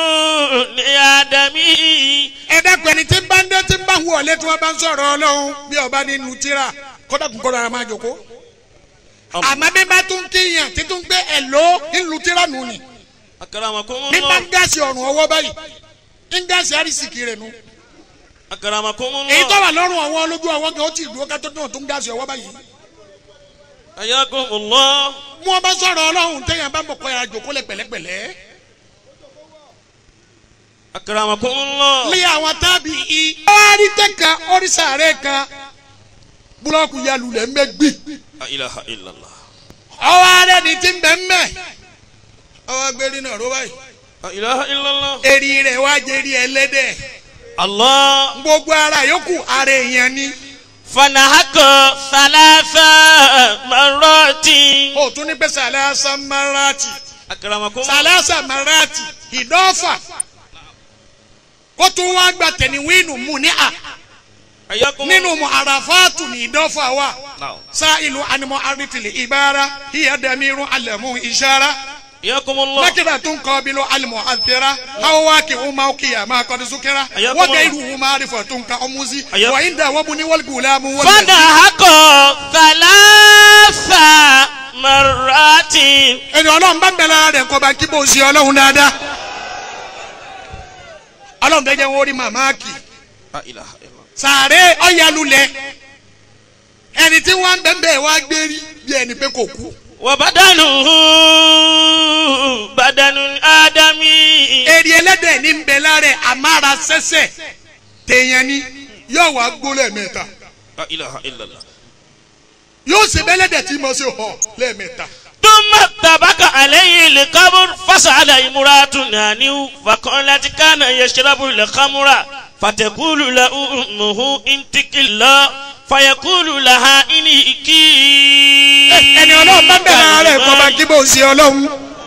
لآدمي ẹ dákun ẹni tí ń bá ń dé tí ń bá hu ọ̀lẹ́ tí wọ́n bá ń sọ̀rọ̀ ọlọ́run bí ọba nínú tíra kódà kún kódà ara máa jòkó. àmọ́ bí bá tún kíyàn tí tún gbé ẹ̀ló ńlu tíra nù ni أكرمكم bí bá الله ń gáàsì ọ̀rùn ọwọ́ báyìí ń gáàsì àrísìkì rẹ̀ nù. أكرمكم èyí tó الله wà lọ́rùn ọwọ́ lójú ọwọ́ kan ó ti dúró kátó náà tó ń gáàsì ọwọ́ báyìí. حياكم الله bí wọ́n bá sọ̀rọ̀ ọlọ́run téèyàn bá mọ̀ kọ́ ya jòkó lẹ̀ pẹ̀lẹ́pẹ̀lẹ́. أكرمكم الله lé àwọn tábì i. ọ̀rí tẹ̀ka ọ̀rísà rẹ̀ kan búlọ́ọ̀kù yalulẹ̀ ń bẹ́ gbì. لا إله إلا الله ọwọ́ arẹ ni ti ń bẹ́ ń bẹ́. ọwọ́ agbérí náà ró báyìí. لا إله إلا الله eri rẹ̀ wá jẹ́rí ẹlẹ́dẹ̀. الله gbogbo ara yòókù ara èèyàn ni. فنهك ثلاث مرات o tún ní pé sàlẹ́sà marati أكرمكم sàlẹ́sà marati ìdọ́fà. ó tún wá gba tẹ̀níwínù mú ní à حياكم nínú mu àràfáàtù ní ìdọ́fà wa. نعم sáìlú animọ̀ arítìlì ìbára hiya damiru alẹ́mú ìṣára. حياكم الله nakira tún kọ́ bí ló alimọ̀ àtẹ̀rà awo wa kì í ma kì í ma kọ́ ní sukẹ́ra Ayakum wọ́n Allah. gẹ̀ irú ma arifọ̀ tún ka ọmúzi Ayakum- wọ́n yín dà wọ́n mu ní wọ́n gùlá mu wọ́n lẹ̀. فنهك ثلاث مرات ẹni ọlọ́run bá ń bẹ̀rẹ̀ rẹ̀ kọ́ bá kí bó ṣe ọlọ́run dáadáa. ọlọ́run fẹ́ jẹ́ wọ́n rí màmá kì لا إله إلا الله sàárè ọ̀yàlulẹ̀ ẹni tí wọ́n ń bẹ̀ bẹ́ẹ̀ wá gbé rí bí ẹni pé kò kú وبدنه بدن آدمي èrè ẹlẹ́dẹ̀ ní ń bẹ lára ẹ̀ àmàrà sẹ́sẹ̀ tèèyàn ni yóò wá gbó lẹ́ẹ̀mẹ́ta لا إله إلا الله yóò ṣe bẹ́lẹ́dẹ̀ tí mo ṣe họ lẹ́ẹ̀mẹ́ta ثم اتبك عليه القبر فسأل امرأة عنه فقالت كان يشرب الخمر فتقول له أمه انتك الله فيقول لها إنكي ẹni ọlọ́run bá bẹ̀rẹ̀ ara ẹ̀ kọ́ bá kí bó ṣe ọlọ́run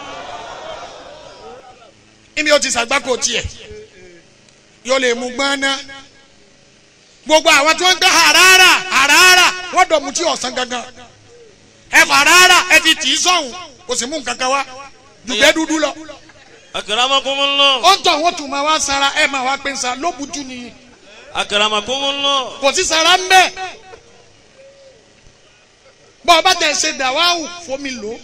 níbi ó ti ṣàgbákò tiẹ̀ yóò lè mú gbọ́n ná gbogbo àwọn tí wọ́n ń gbé harara harara wọ́n dọ̀ mú tí ọ̀sán gangan ẹ fà harara ẹ ti tì í sọ̀hún kò sì mú nǹkan kan wá dùgbẹ́ dúdú lọ أكرمكم الله ó ń tọ̀ wọ́n tún máa wá sara ẹ máa wá pé ń sa lóbùtú nìyí أكرمكم الله kò sí sara ń bẹ́ẹ̀ bọ́ ọba tẹ̀ ṣe dàwáwù fomi lò ó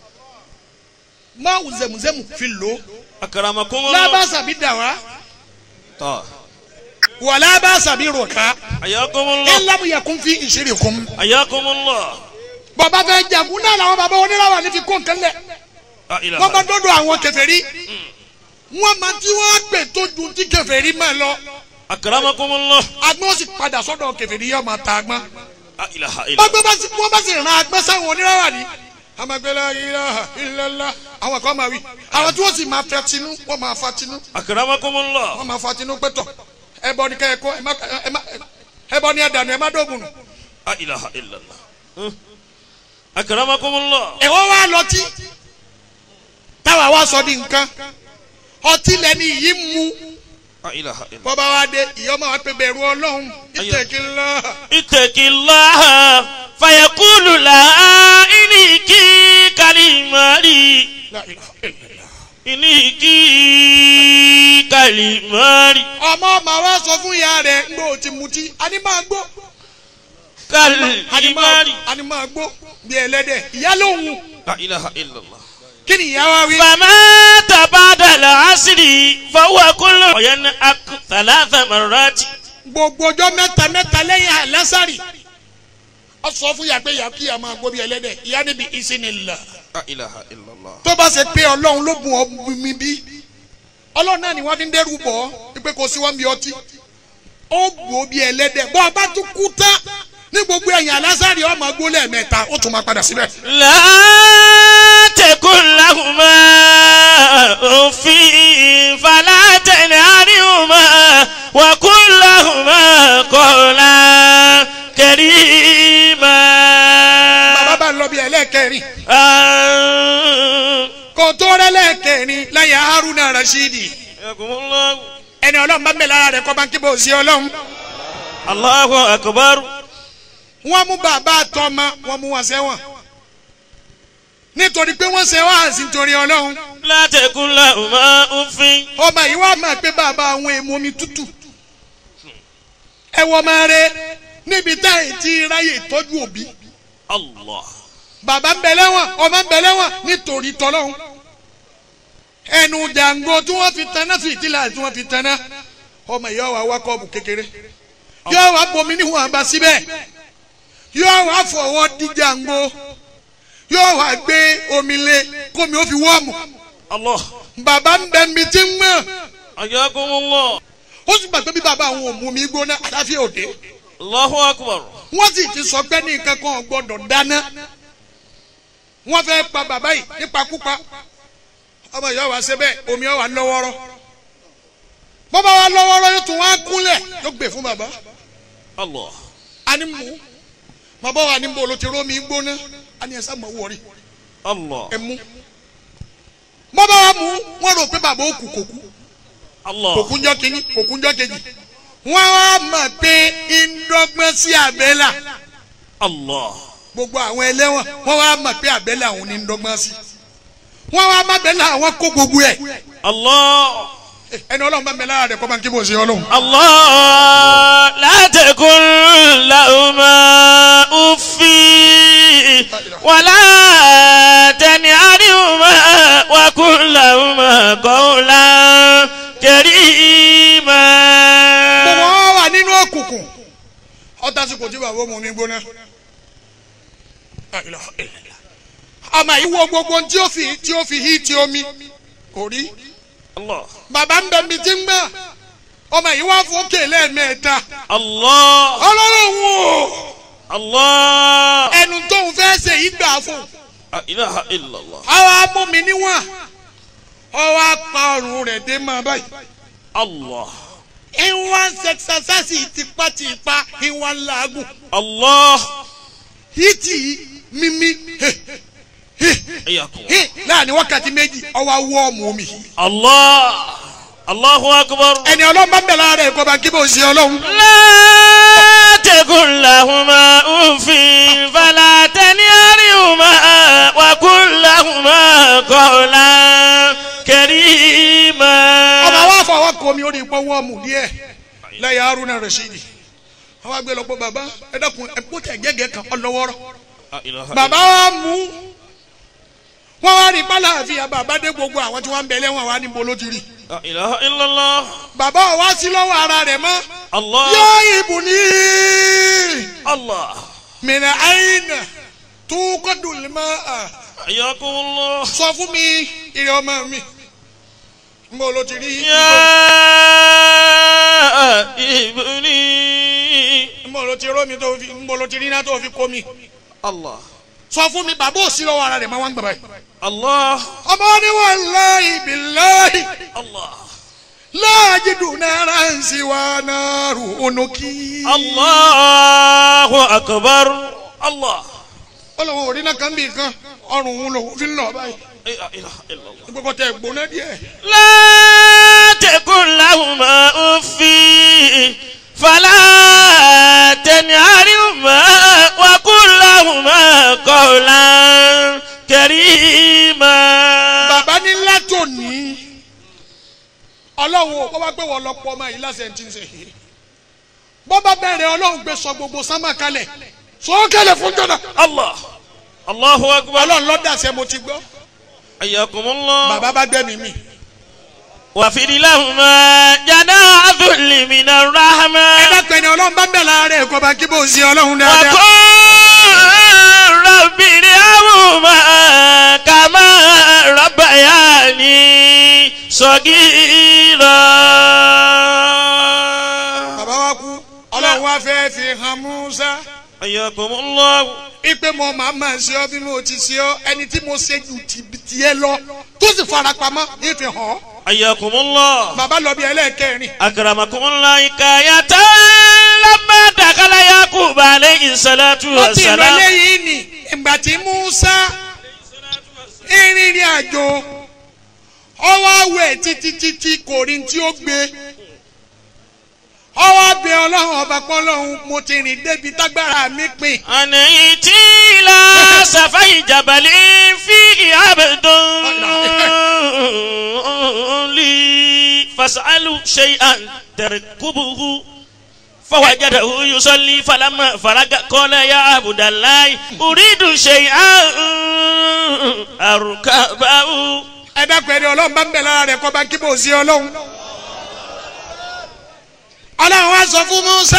máwù zẹ̀mùzẹ̀mù fi lò ó أكرمكم الله lábàṣà bí dàwá طه. wà lábàṣà bí rọ̀ká حياكم الله ńlámùyẹ̀kún fi ìṣeré kún. حياكم الله bọ́ba fẹ́ jagun náà làwọn bàbá oníláwà ní fi kó nǹkan lẹ̀ لا إله wọ́n bá إلا dọ́dọ̀ àwọn kèfèrí wọ́n máa tí wọ́n á pè tó ju tí kèfèrí máa lọ أكرمكم الله agbọ́n sì padà sọ́dọ̀ kèfèrí yóò máa ta agbọ́n. لا إله إلا bọ́gbọ́n bá sì wọ́n bá sì ràn agbọ́n sáwọn oníláwà ní. amagbela ilaha illallah àwọn kan máa wí àwọn tí wọ́n sì máa fẹ́ tinú wọ́n máa fa tinú أكرمكم الله wọ́n máa fa tinú pẹ́tọ̀ ẹbọ ni kẹ́ ẹ kọ́ ẹ má ẹ má ẹbọ ni ẹ dànù ẹ má dógun nù. لا إله إلا الله ها؟ أكرمكم الله ẹ̀wọ́n wá lọtí táwa wá sọ di nǹkan ọtí lẹni yìí mú لا إله إلا الله bọ́ba wa dé ìyọ́mọ̀ wa pé bẹ̀rù ọlọ́run ìtẹ̀kìlá اتق الله فيقول لا إنك كلماري إنك كلماري ọmọ ọmọ wa sọ fún ìyá rẹ̀ ń gbọ́ ti mutí ani máa gbó ani máa كلماري ani máa gbó bí ẹlẹ́dẹ̀ ìyá lóhùn لا إله إلا الله kí ni ìyá wa wí. فما بعد العصر فهو كل ينأك ثلاث مرات gbogbo ọjọ́ mẹ́ta mẹ́ta lẹ́yìn àlásàrì ọ sọ fún ìyá pé ìyá kí ìyá máa gbó bí ẹlẹ́dẹ̀ ìyá níbi ìsìnìlá لا إله إلا الله tó bá ṣe pé ọlọ́run ló bùn ọ mi bí ọlọ́run náà ni wọ́n fi ń dẹ́rù bọ̀ ọ́ pé kò sí wọ́n bí ọtí ó gbó bí ẹlẹ́dẹ̀ bọ́ ọ bá tún kú tán ní gbogbo ẹ̀yìn alásàrì ọmọ gbó lẹ́ẹ̀mẹ́ta ó tún máa padà síbẹ̀. لا تكن لهما أف فلا تنهرهما وقل لهما قولا كريما bàbá bá ń lọ bí ẹlẹ́ẹ̀kẹrin آه. kò tó rẹ́ lẹ́ẹ̀kẹrin lẹ́yìn haruna rashidi حياكم الله ẹni ọlọ́run bá mẹ́lẹ̀ ara rẹ̀ kọ́ bá ń kíbo sí ọlọ́run الله أكبر wọ́n mú bàbá àtọmọ wọ́n mú wọn sẹ́wọ̀n nítorí pé wọ́n sẹ́wọ̀n àti nítorí ọlọ́run لا تكن لهما أف ọmọ yìí wá máa pé bàbá àwọn èèmù omi tútù ẹ wọ máa rẹ níbi táyì tí ráyè tọ́jú òbí الله bàbá ń bẹ lẹ́wọ̀n ọmọ ń bẹ lẹ́wọ̀n nítorí tọ́lọ́hún ẹnu jàǹgó tí wọ́n fi taná fìtílà tí wọ́n fi taná ọmọ yìí wà wá kọ́ọ̀bù kékeré yóò wá bomi níwọ̀n àbá síbẹ̀ yóò wá fọwọ́ dí jàǹgó yóò wá gbé omi lé kómi ó fi wọ́ọ̀mù الله bàbá ń bẹ mi tí ń mọ̀ حياكم الله ó sì gbàgbé bí bàbá àwọn òmù mi gbóná àdáfíà òde الله أكبر wọ́n sì ti sọ pé ní nǹkan kan ò gbọ́dọ̀ dáná wọ́n fẹ́ pa bàbá yìí nípakúpa ọmọ ìyá wa ṣe bẹ́ẹ̀ omi ọ̀ wà lọ́wọ́rọ́ bọ́bá wa lọ́wọ́rọ́ yóò tún wá kúnlẹ̀ yóò gbè fún bàbá الله a ní mú bàbá wa ní bolo ti rómi gbóná a ní ẹ sá mọ̀ wọ̀rí الله ẹ mú bọ́bá wa mú wọ́n rò pé bàbá ó kù kò kú kò الله kú njọ́ kínní kò kú njọ́ kejì wọ́n wá mọ̀ pé ìdọ́gbọ́n sí àbẹ́là الله gbogbo àwọn ẹlẹ́wọ̀n wọ́n wá mọ̀ pé àbẹ́lẹ̀ àwọn ní ń dọ́gbọ́n sí wọ́n wá má bẹ́lẹ̀ àwọn kó gbogbo ẹ̀ الله ẹni ọlọ́run bá bẹ́lẹ̀ ara rẹ̀ kọ́ bá ń kí bó ṣe ọlọ́run. الله لا تكن لهما أف ولا تنهرهما وقل لهما قولا كريما gbogbo wọn wà nínú òkùnkùn ọtá sí kò tí bàbá òun ní gbóná. ọmọ yìí wo gbogbo tí ó fi tí ó fi hí ti omi kò rí Allah. bàbá ń bẹ mi ti ń gbà ọmọ yìí wá fòkè lẹ́ẹ̀mẹ́ta Allah. ọlọ́run wò Allah. ẹnu tóun fẹ́ ṣe yìí gbà fún un. La ilaha illallah. àwa mú mi níwọ̀n ọwọ́ apá ọrùn rẹ̀ dé máa báyìí. Allah. ìwọ̀n sẹ́ksẹ́sẹ́sì tipátipá ìwọ̀n làágùn Allah. hìtì mímí Ayakum. láàrin wákàtí méjì ọwọ́ awọ́ ọmọ mi. Allah. Allahu akbar. ẹni ọlọ́run bá bẹ̀rẹ̀ ara ẹ̀ kọ́ bá kí bó ṣe ọlọ́run. لا تكن لهما أف فلا تنهرهما وقل لهما قولا كريما ọmọ wa fọwọ́ kọ mi ó ní ipò wọ́ọ̀mù díẹ̀ lẹ́yìn haruna rasidi àwọn agbẹ́ lọ́pọ̀ bàbá ẹ dákun ẹ kó tẹ̀ gẹ́gẹ́ kan ọlọ́wọ́rọ́ bàbá wa mú wọ́n wá rí pálàfíà bàbá dé gbogbo àwọn tí wọ́n ń bẹ lẹ́wọ̀n wa níbo ló ti rí لا إله إلا الله bàbá wa wá sí lọ́wọ́ ara rẹ̀ mọ́ الله yóò ibù ní الله mìíràn àyìnà tó kọ́dù lè má a حياكم الله sọ fún mi ìrẹ̀ ọmọ mi níbo ló ti rí يا ابني níbo ló ti rómi tó fi níbo ló ti rí iná tó fi kó mi الله sọ fún mi bàbá ò sí lọ́wọ́ ara rẹ̀ mọ́ wá ń gbà báyìí. الله ọmọ ní wàláhì bíláhì الله láàjìdù náírà ń sì wá náírù onókì. الله أكبر الله ọlọ́wọ́ orí náà kan bí kan ọrùn òun lòun fi ń lọ báyìí. لا إله إلا الله gbogbo tẹ gbóná díẹ̀. لا تكن لهما أف فلا تنهرهما وقل لهما قولا كريما bàbá ní látòní ọlọ́run kó bá pé wọ́n lọ pọ̀ ọmọ yìí lásẹ̀ tí ń ṣe yìí. bọ́ bá bẹ̀rẹ̀ ọlọ́run gbé sọ gbogbo sánmà kalẹ̀ sọ kalẹ̀ fún jọ̀dá. الله الله أكبر ọlọ́run lọ́dàṣẹ́ mo ti gbọ́. حياكم الله bàbá bá gbẹ́mí mi. واغفر لهما جناح ذل من ẹ الرحمة dápẹ́ ni ọlọ́run bá bẹ̀rẹ̀ ara rẹ̀ kó bá kí bó ń ṣe ọlọ́run dáadáa. وقل رب ارحمهما كما ربياني صغيرا bàbá wa kú ọlọ́run wa fẹ́ fi hàn Musa حياكم الله ipe mo máa máa ṣe ọ bí mo ti ṣe ọ ẹni tí mo ṣe ju ti tiẹ̀ lọ tó sì fara pamọ́ ní fi hàn ọ́ حياكم الله bàbá lọ bí ẹlẹ́ẹ̀kẹrin أكرمكم الله حكاية لما دخل يعقوب عليه الصلاة ó ti lọ والسلام léyìí ni ìgbà tí Musa ìrìnrìn àjò ọwọ́ awẹ̀ títí títí kò rí tí ó gbé ọwọ́ abẹ ọlọ́run ọba pọ́lọ́run mo ti rìn débi tágbára mi pin أنا إتي إلى سفي جبل فيه عبد لي فاسألوا شيئا تركبه فوجده يصلي فلما فرغ قال يا عبد الله أريد شيئا أركبه ẹ dákun ẹni ọlọ́run bá ń bẹ̀ lára rẹ̀ kọ́ bá kí bò sí ọlọ́run. ọlọ́run wá sọ fún Musa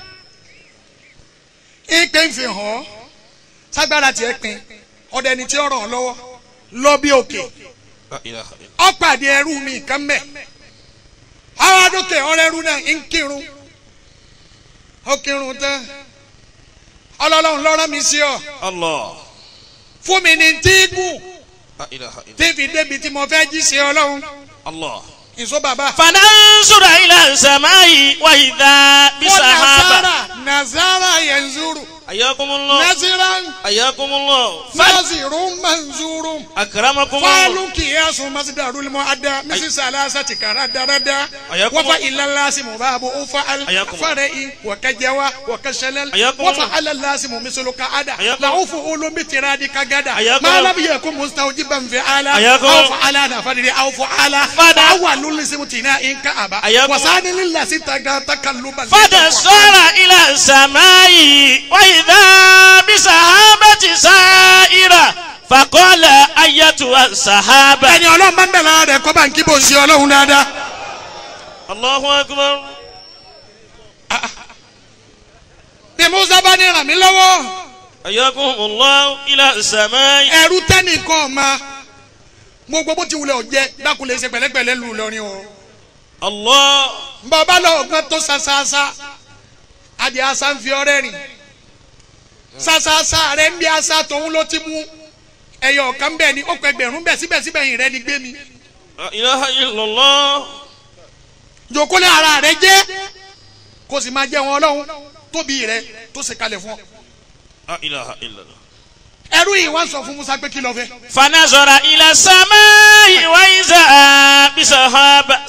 ìpè ń fi hàn ọ́ ságbára tiẹ̀ pin ọ̀dẹ ni tí ó ràn ọ́ lọ́wọ́ lọ bí òkè ọ̀pàdé ẹrú mi kan mẹ́ àwọn adókè ọ̀rẹ́ ẹrú náà ń kírun ó kírun tán ọlọ́run lọ́rọ́ mi sí ọ الله fún mi ní tíìgù لا إله إلا tí fi débi tí mo fẹ́ jí sí ọlọ́run الله ìṣó bàbá. فننظر إلى السماء وإذا بسحابة nazara nazara yanzuru حياكم الله naziran حياكم الله nazirun manzurun أكرمكم الله falu kiyasu masdarul muadda misi salasati karadarada Ayakum- wafa ilalasi mubabu ufaal Ayakum- farai wa kajawa wa kashalal Ayakum- wafa alalasi mumisulu kaada Ayakum- laufu ulu bitiradi kagada Ayakum- ma lam yakun mustawjiban fi'ala Ayakum- aw fa'ala na fadri aw fa'ala Fada- awwalul ismu tina'in ka'aba Ayakum- wasani lillasi taga takalluban فتصار إلى السماء وإذا بسحابة سائرة فقال أيتها السحابة ẹni ọlọ́run bá ń bẹ̀ lára rẹ̀ kọ́ bá ń kí bó ń ṣe ọlọ́run dáadáa. الله أكبر bí musa bá ní ràn mí lọ́wọ́ حياكم الله إلى السماء ẹ̀rú tẹ́nìkan ọ̀ma gbogbo bó ti wulẹ̀ ọ̀jẹ́ dákúlẹ̀ ṣe pẹ̀lẹ́pẹ̀lẹ́ lù lọ́rin o الله bàbá lọ ọ̀gán tó sàṣàṣà adìẹ asa ń fi ọrẹ rìn sàṣàṣà rẹ ń bí asa tòun ló ti mú ẹyọ ọ̀kan bẹ́ẹ̀ ni ó pẹ́ gbẹ̀rún bẹ́ẹ̀ síbẹ̀síbẹ̀ yìí rẹ ni gbé mi لا إله إلا الله jòkólé ara rẹ jẹ́ kó sì máa jẹ́ wọn ọlọ́run tóbi rẹ tó ṣe kalẹ̀ fún ọ لا إله إلا الله ẹrú yìí wọ́n sọ fún Musa pé kí ló fẹ́ فنظر إلى السماء وإذا بسحاب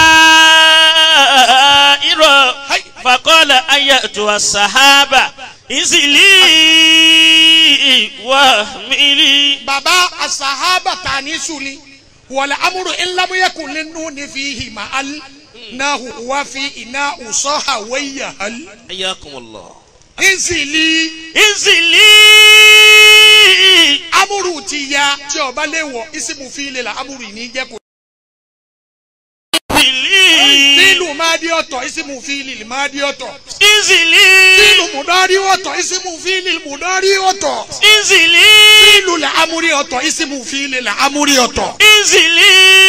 سائر فقال أيتها السحابة انزلي واحملي baba asahaba tani suni wala amuru ilamuyeku ninu ni fihi ma al nahu wa fi ina usoha waya hal حياكم الله insili انزلي amuru ti ya tí ọba lè wọ isimu fi le la amuru yìí ní jẹ kó. انزلي fílù máa di ọ̀tọ̀ isimu fi lè máa di ọ̀tọ̀ انزلي fílù mùdọ́rí ọ̀tọ̀ isimu fi lè mùdọ́rí ọ̀tọ̀ انزلي fílù la amuri ọ̀tọ̀ isimu fi lè la amuri ọ̀tọ̀. انزلي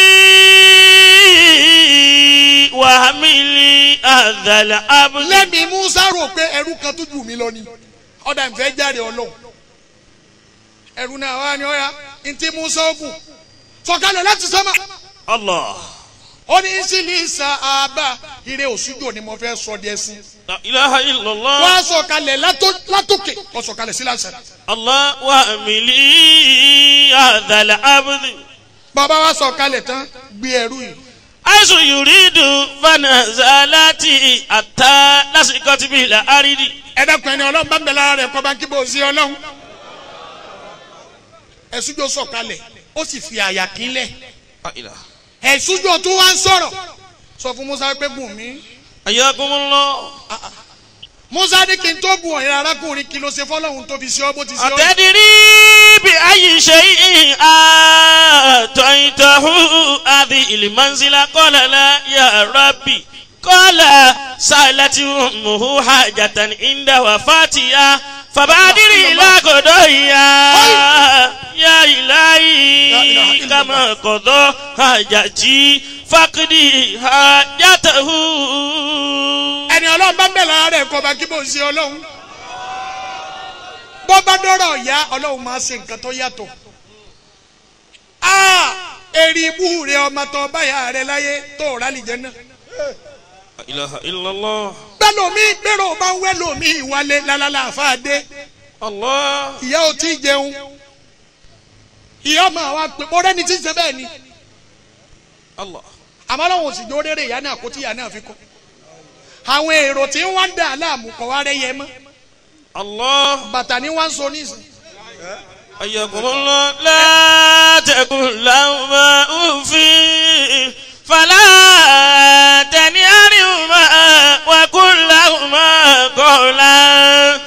وحملي هذا العبد lẹ́mi musa rò pé ẹrú kan tó jù mí lọ ni ọ̀dà ìfẹ́ jáde ọlọ́run ẹrú náà wà ní ọ̀ya ntí musa ogun sọ̀kalẹ̀ láti sọ́mà الله ó ní sílí sàábà ire òṣùjò ni mo fẹ́ sọ díẹ̀ sí لا إله إلا wọ́n الله á sọ̀kalẹ̀ látó- látòkè wọ́n sọ̀kalẹ̀ sí lásán الله وحملي هذا العبد bàbá wa sọ̀kalẹ̀ tán gbé ẹrú yìí حيث يريد فنزلت حتى لصقت بالأرض ẹ̀dàkùn ẹni ọlọ́run bá ń bẹ lára rẹ̀ kọ́ bá ń kí bó sí ọlọ́run ẹ̀sùjò sọ̀kalẹ̀ ó sì fi àyà kínlẹ̀ لا إله ẹ̀sùjò tó wá ń sọ̀rọ̀ sọ fún musa pé gùn mí. حياكم الله musa ní kí n tó bu ọ̀yẹ́ arákùnrin kí ló ṣe fọlọ́hún tó fi ṣe ọ́ bó ti ṣe ọ́. أتدري بأي شيء أعطيته هذه المنزلة قال لا يا ربي قال سألت أمه حاجة عند وفاتها فبادر إلى قضائها يا إلهي كما قضى حاجتي فاقضي حاجته ẹni ọlọ́run bá ń bẹ̀ lára rẹ̀ kọ́ bá kí bó ṣe ọlọ́run. bó bá dọ́rọ̀ ọ̀yá ọlọ́run máa ṣe nǹkan tó yàtọ̀. a èrè ibú rẹ ọmọ tó báyà rẹ láyé tó rà lìjẹ náà. لا إله إلا الله bẹ́ẹ̀ lomi bẹ́ẹ̀rẹ̀ bá ń wẹ́ lomi ìwálé lálálà àfáàdé الله ìyá ò tí ì jẹun. ìyá ọmọ àwa pé mo rẹ́ni tí ń ṣe bẹ́ẹ̀ ni. الله àmọ́ lọ́wọ́ òsì jó rere ìyá náà kó tí ìyá náà fi kọ́. àwọn èrò tí ń wá ń dà láàmú kọ́ wá rẹ́ yẹ mọ́. الله bàtà ni wọ́n ń so nísìn. أيكم الله لا تكن لهما أف فلا تنهرهما وقل لهما قولا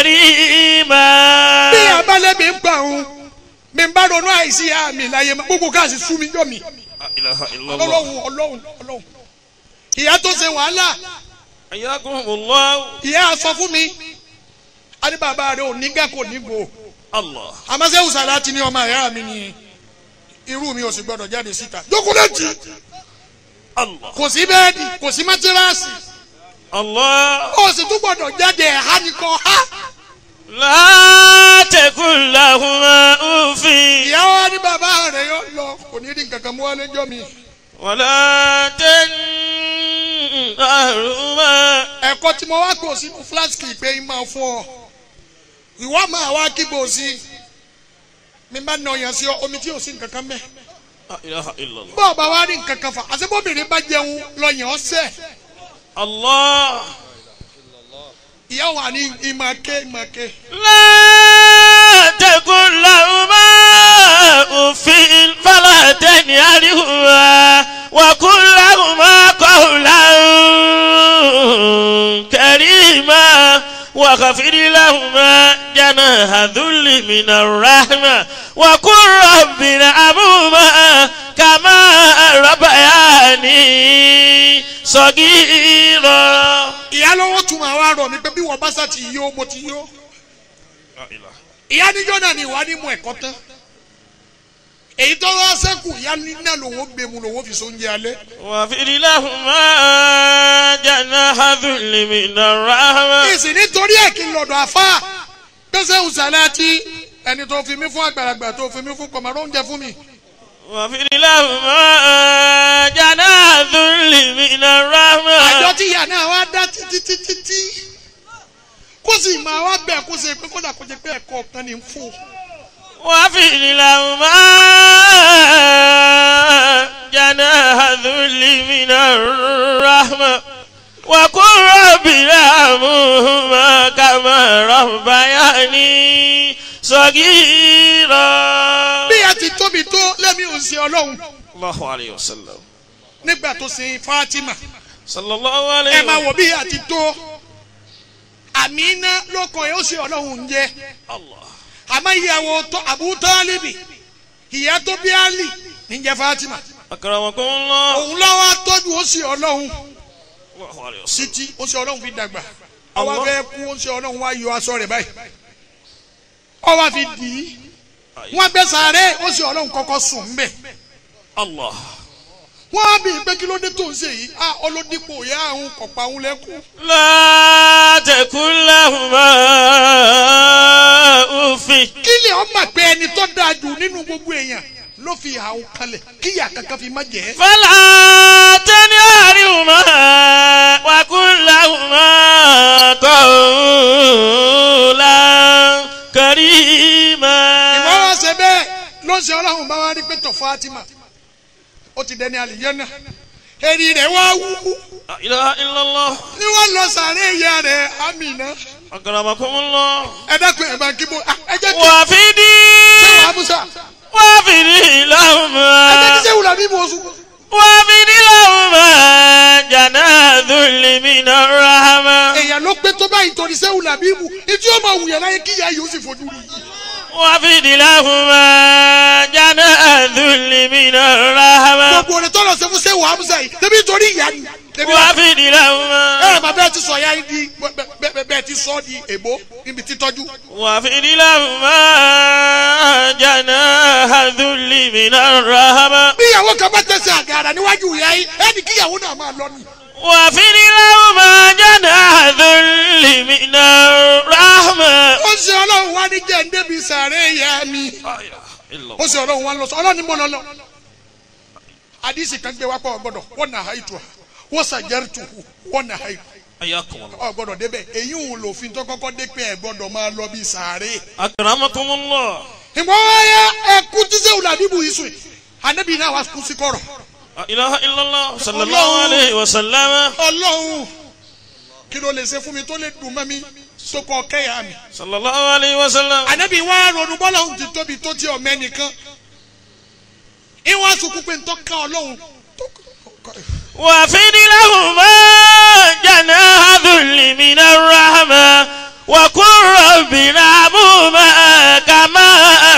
كريما bí abálẹ̀ mi ń gbà òun mi ń bá ronú àìsí àmì láyé mọ́ gbogbo káàsì sú mi jọ mi لا إله إلا الله ọlọ́run ọlọ́run ọlọ́run ìyá tó ṣe wàhálà أيكم الله ìyá sọ fún mi a ní bàbá rẹ ò ní gà kò ní gbò الله àmọ́sẹ́ òsàlá ti ní ọmọ ìyá mi ni irú mi ò sì gbọdọ̀ jáde síta jókòlẹ́tì الله kò sí bẹ́ẹ̀dì kò sí mátírasì الله ó sì tún gbọdọ̀ jáde ẹ̀há nìkan ha لا تكن لهما أف ìyá wa ní bàbá rẹ yóò lọ kò ní rí nǹkan kan mú wálé jọ mi ولا تنهرهما ẹ̀kọ́ tí mo wá kò sínú fúláṣíkì pé ń máa fún ọ ìwọ máa wá kíbo sí i mi bá nà ọyàn sí ọ omi tí ò sí nǹkan kan mẹ́ لا إله إلا الله bọ́ọ̀ bá wá rí nǹkan kan fà àṣebóbìnrin bá jẹun lọ́yàn ọ̀sẹ̀ الله ìyá wà ní ìmàké ìmàké لا تكن لهما أف فلا تنهرهما وقل لهما قولا كريما وخفض لهما جناح ذل من الرحمة وقل رب ارحمهما كما ربياني صغيرا ìyá lọ́wọ́ tún máa wá rọ̀ mí pé bí wọ́n bá sá ti yó mo ti yó ìyá níjọ́ náà ni ìwà ní mu ẹ̀kọ́ tán èyí tó wá sẹ́kù ìyá náà lòun ó gbé mu lòun ó fi sóúnjẹ alẹ́ واغفر لهما جناح ذل من الرحمة ìsìn nítorí ẹ̀ kí n lọ́dọ̀ àfa gbèsè òsàlátì ẹni tó fi mí fún àgbàlagbà tó fi mí fún kọ̀mọ̀rọ̀ oúnjẹ fún mi واغفر لهما جناح ذل من àjọ الرحمة tí ìyá náà wá dá títí títí tí kó sì máa wá bẹ̀ kó ṣe pé kódà kó jẹ pé ẹ̀kọ́ kan ní fún un. واغفر لهما جناح ذل من الرحمة وقل رب ارحمهما كما ربياني صغيرا bí a ti tóbi tó lẹ́mí ò ń ṣe ọlọ́run الله عليه وسلم nígbà tó ṣe Fatima صلى الله ẹ عليه máa وسلم wò bí a ti tó Àmínà lóko ẹ̀ ó ṣe ọlọ́run ń jẹ́ الله àmọ́ ìyàwó tó Abu Talibi ìyá tó bí Ali níjẹ́ Fatima أكرمكم الله òun lọ́wọ́ tọ́jú ó ṣe ọlọ́run الله عليه وسلم títí ó ṣe ọlọ́run fi dàgbà ọwọ́ Allah. fẹ́ kú ó ṣe ọlọ́run wá yọ aṣọ rẹ̀ báyìí ọwọ́ fi dì í wọ́n gbé sàárẹ̀ ó ṣe ọlọ́run kọ́kọ́ sùn ń bẹ̀ الله wọ́n á bí pé kí ló dé tó ń ṣe yìí á ọlọ́dípò ìyá àwọn kọ̀pá òun lẹ́kùn لا تكن لهما أف kí lè ọ mà pé ẹni tó dáa jù nínú gbogbo èèyàn ló fi ìhà òun kalẹ̀ kí ìyá kankan fi má jẹ́ فلا تنهرهما وقل لهما قولا كريما ìmọ̀ràn ṣe bẹ́ẹ̀ ló ń ṣe ọlọ́run bá wá rí pé tọ̀ Fatima ó ti dẹni àlìyẹ́nà èrì rẹ̀ wá wú لا إله إلا الله ni wọ́n lọ sàárẹ̀ ìyá rẹ̀ Amina أكرمكم الله ẹ dákun ẹ̀ bá kí bó ẹ jẹ́ kí وفدي sẹ́wọ̀n abusa وفدي ẹ jẹ́ لهما kí sẹ́wọ̀n làbí mo sùn. وفد لهما جناح ذل من الرحمة èèyàn ló pé tó báyìí torí sẹ́wọ̀n làbí mu ìtí ó máa wùyàn láyé kí ìyá yìí ó sì fojú rí yìí. وفد لهما جناح ذل من الرحمة gbogbo rẹ̀ tọ́lọ̀ ṣe fún sẹ́wọ̀n abusa yìí tẹ́bí torí ìyá ni. tẹ́bí wá وفد لهما ẹ bàbá ẹ ti sọ ya di bẹ- bẹ- bẹ́ẹ̀ ti sọ di èbó níbi títọ́jú. وفد لهما جناح ذل من الرحمة bí ìyàwó kan bá tẹ̀sẹ̀ àgàrà níwájú ìyá yìí ẹni kí ìyàwó náà máa lọ ni. وفد لهما جناح ذل من الرحمة ó ṣe ọlọ́run wá ní jẹ́ ndébi sàárẹ̀ ìyá mi. ó ṣe ọlọ́run wá lọ sọ ọlọ́run ní mọ́ lọ́lọ́. àdìsí kan gbé wá pọ̀ ọgbọ́dọ̀ wọ́n nà háìtù ha wọ́n sàjẹ́rì tù hù wọ́n nà háìtù. حياكم الله ọgbọ́dọ̀ débẹ̀ èyí ń lòfin tó kọ́kọ́ dé pé ẹ gbọ́dọ̀ máa lọ bí sàárẹ̀. أكرمكم الله ìmọ̀ ọ̀ya ẹ̀kú tí sẹ́wùn làbíbù yìí sùn ànábì náà wá kú sí kọ̀rọ̀. لا إله إلا الله صلى الله عليه وسلم ọlọ́run kí ló lè ṣe fún mi tó lè dùn mọ́ mi tó kọ́ kẹ́yà mi. صلى الله عليه وسلم ànábì wá ronú bọ́lá òun ti tóbi tó ti ọ̀mẹ́ nìkan ìwọ̀n sunkún pé ntọ́ ká ọlọ́run tó وفد لهما جناح ذل من الرحمة وقل رب ارحمهما كما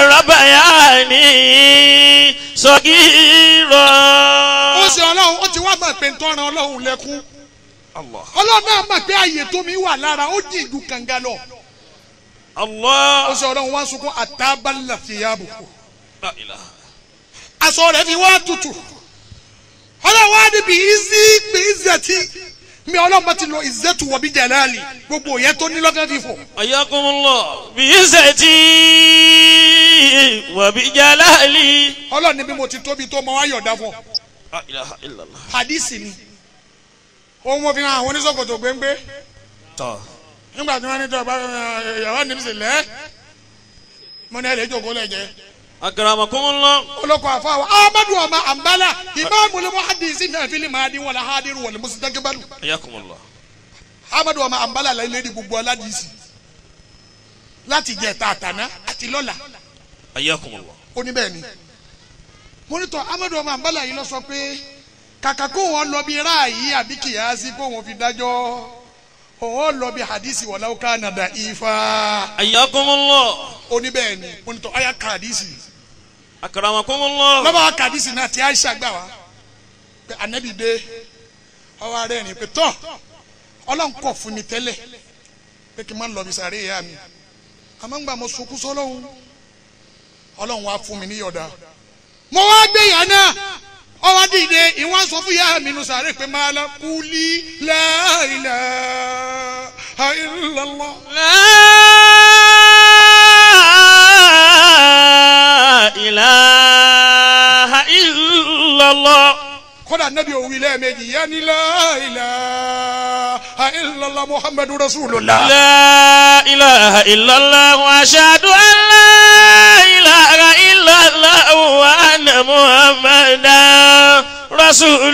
ربياني صغيرا ó ṣe ọlọ́run ó ti wá mọ̀ pé ntọ́ ran ọlọ́run lẹ́kún الله ọlọ́run náà mọ̀ pé àyè tó mi wà lára ó jì ju kànga lọ ó الله ṣe ọlọ́run wá sunkún àtàbálà fìyàbùkù لا إله aṣọ rẹ̀ fi wá tutù ọlọ́run wá níbi ìzí pé ìzẹ̀tì mi ọlọ́run bá ti lọ ìzẹ́tù wọ̀ bí jẹ̀láàlì gbogbo òye tó ní lọ́gán fífò حياكم الله بعزتي وبجلالي ọlọ́run ní bí mo ti tóbi tó mọ ayọ̀dá fún ọ لا إله إلا الله hadisi ni ohun mo fi hàn àwọn oníṣòkòtò gbéńgbé طه nígbà tí wọ́n ní tọ́ bá yàrá níbi sì lẹ́ mo ní ẹ lè jókòó lẹ́jẹ̀ أكرمكم الله olóko àfọwọ́ amadu ọmọ àmbálà ìmáàmù lè mọ hadisi náà fi lè máa dín wọlé hadiru wọlé mùsùlùmí حياكم الله amadu ọmọ àmbálà lẹ́yìn lẹ́yìn gbogbo aládìsí láti jẹ tààtàná àti lọ́la حياكم الله ó ní bẹ́ẹ̀ ni mo ní tọ́ amadu ọmọ àmbálà yìí lọ sọ pé kàkà kó wọn lọ bí ráàyè àbí kìyàsí kó wọn fi dájọ́ òun lọ bí hadisi wọlé ká nàdà ifá حياكم الله ó ní bẹ́ẹ̀ ni mo ní tọ́ ọ̀yà ká hadisi أكرمكم الله lọ́ba wa ká hadisi náà tí aisha gbà wá pé anabi dé ọwọ́ arẹ́ ni pé tọ́ ọlọ́run kọ̀ fún mi tẹ́lẹ̀ pé kí n má lọ bí sàárè ìyá mi àmọ́ ń gbà mo sunkún sọ́lọ́hún ọlọ́run wá fún mi ní yọ̀dá mo wá gbé ìyá náà ọwọ́ dìde ìwọ́n sọ fún ìyá mi nù sàárè pé máa la kúlí la ilaha illallah. La ilaha illallah. kódà nabi òwì lẹ́ẹ̀mejì ìyá ni la ilaha illallah muhammadu rasulullah. لا إله إلا الله وأشهد أن لا إله إلا الله وأن محمدا رسول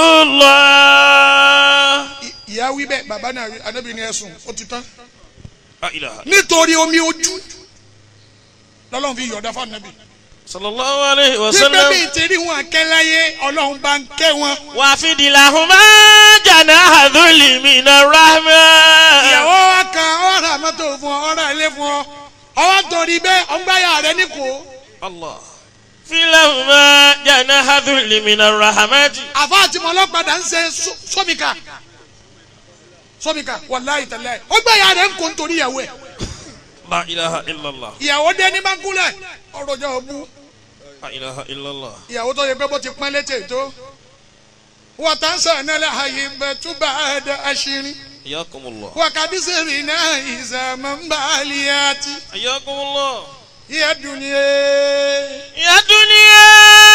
الله ìyá wí bẹ́ẹ̀ bàbá náà wí anabi ni ẹ̀sùn ó ti tán. لا إله nítorí omi ojú lọ́lọ́run fi yọ̀ọ̀dá fún anabi. صلى الله عليه wípé وسلم bí ìtẹ̀rí wọn kẹ́láyé ọlọ́run bá ń kẹ́ wọn. وافد لهما جناح ذل من الرحمة ìyàwó wa kan ọ̀rọ̀ àmọ́tò fún ọ ọ̀rọ̀ ilé fún ọ ọwọ́ torí bẹ́ẹ̀ ọgbáyà rẹ níkò. الله في لهما جناح ذل من الرحمة àfa àti mọlọ́padà ń ṣe sọ- sọ́mìkà sọ́mìkà wàláyé tẹ̀lé ọgbáyà rẹ ń kó nítorí ìyàwó ẹ̀. لا إله إلا الله ìyàwó dé ní bánkúlẹ̀ ọ̀rọ̀ jẹ́ òbu لا إله إلا الله ìyàwó tó yẹ pé bó ti pọ́n létí tó. wọ́n tán sàn náà àyè bẹ̀túbà ẹ̀dá àṣírí. حياكم الله وقد سرنا إذا من بالياتي حياكم الله يا دنيا يا دنيا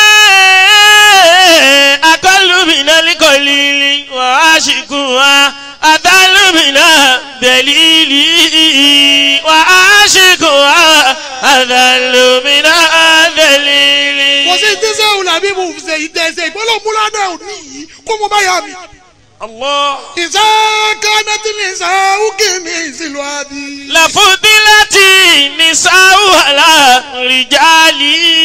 أقل من القليل وعاشقها أذل من الدليل وعاشقها أذل من الدليل kò sí tí sẹ́wọ̀n làbí mo fi ṣe ìtẹ̀sẹ̀ ìpínlẹ̀ múládà òní yìí kó mo bá yà mí. الله ìṣe kánẹ́tì ní ìṣàwùkì ní ìṣìlú àbí. لفضلت النساء على الرجال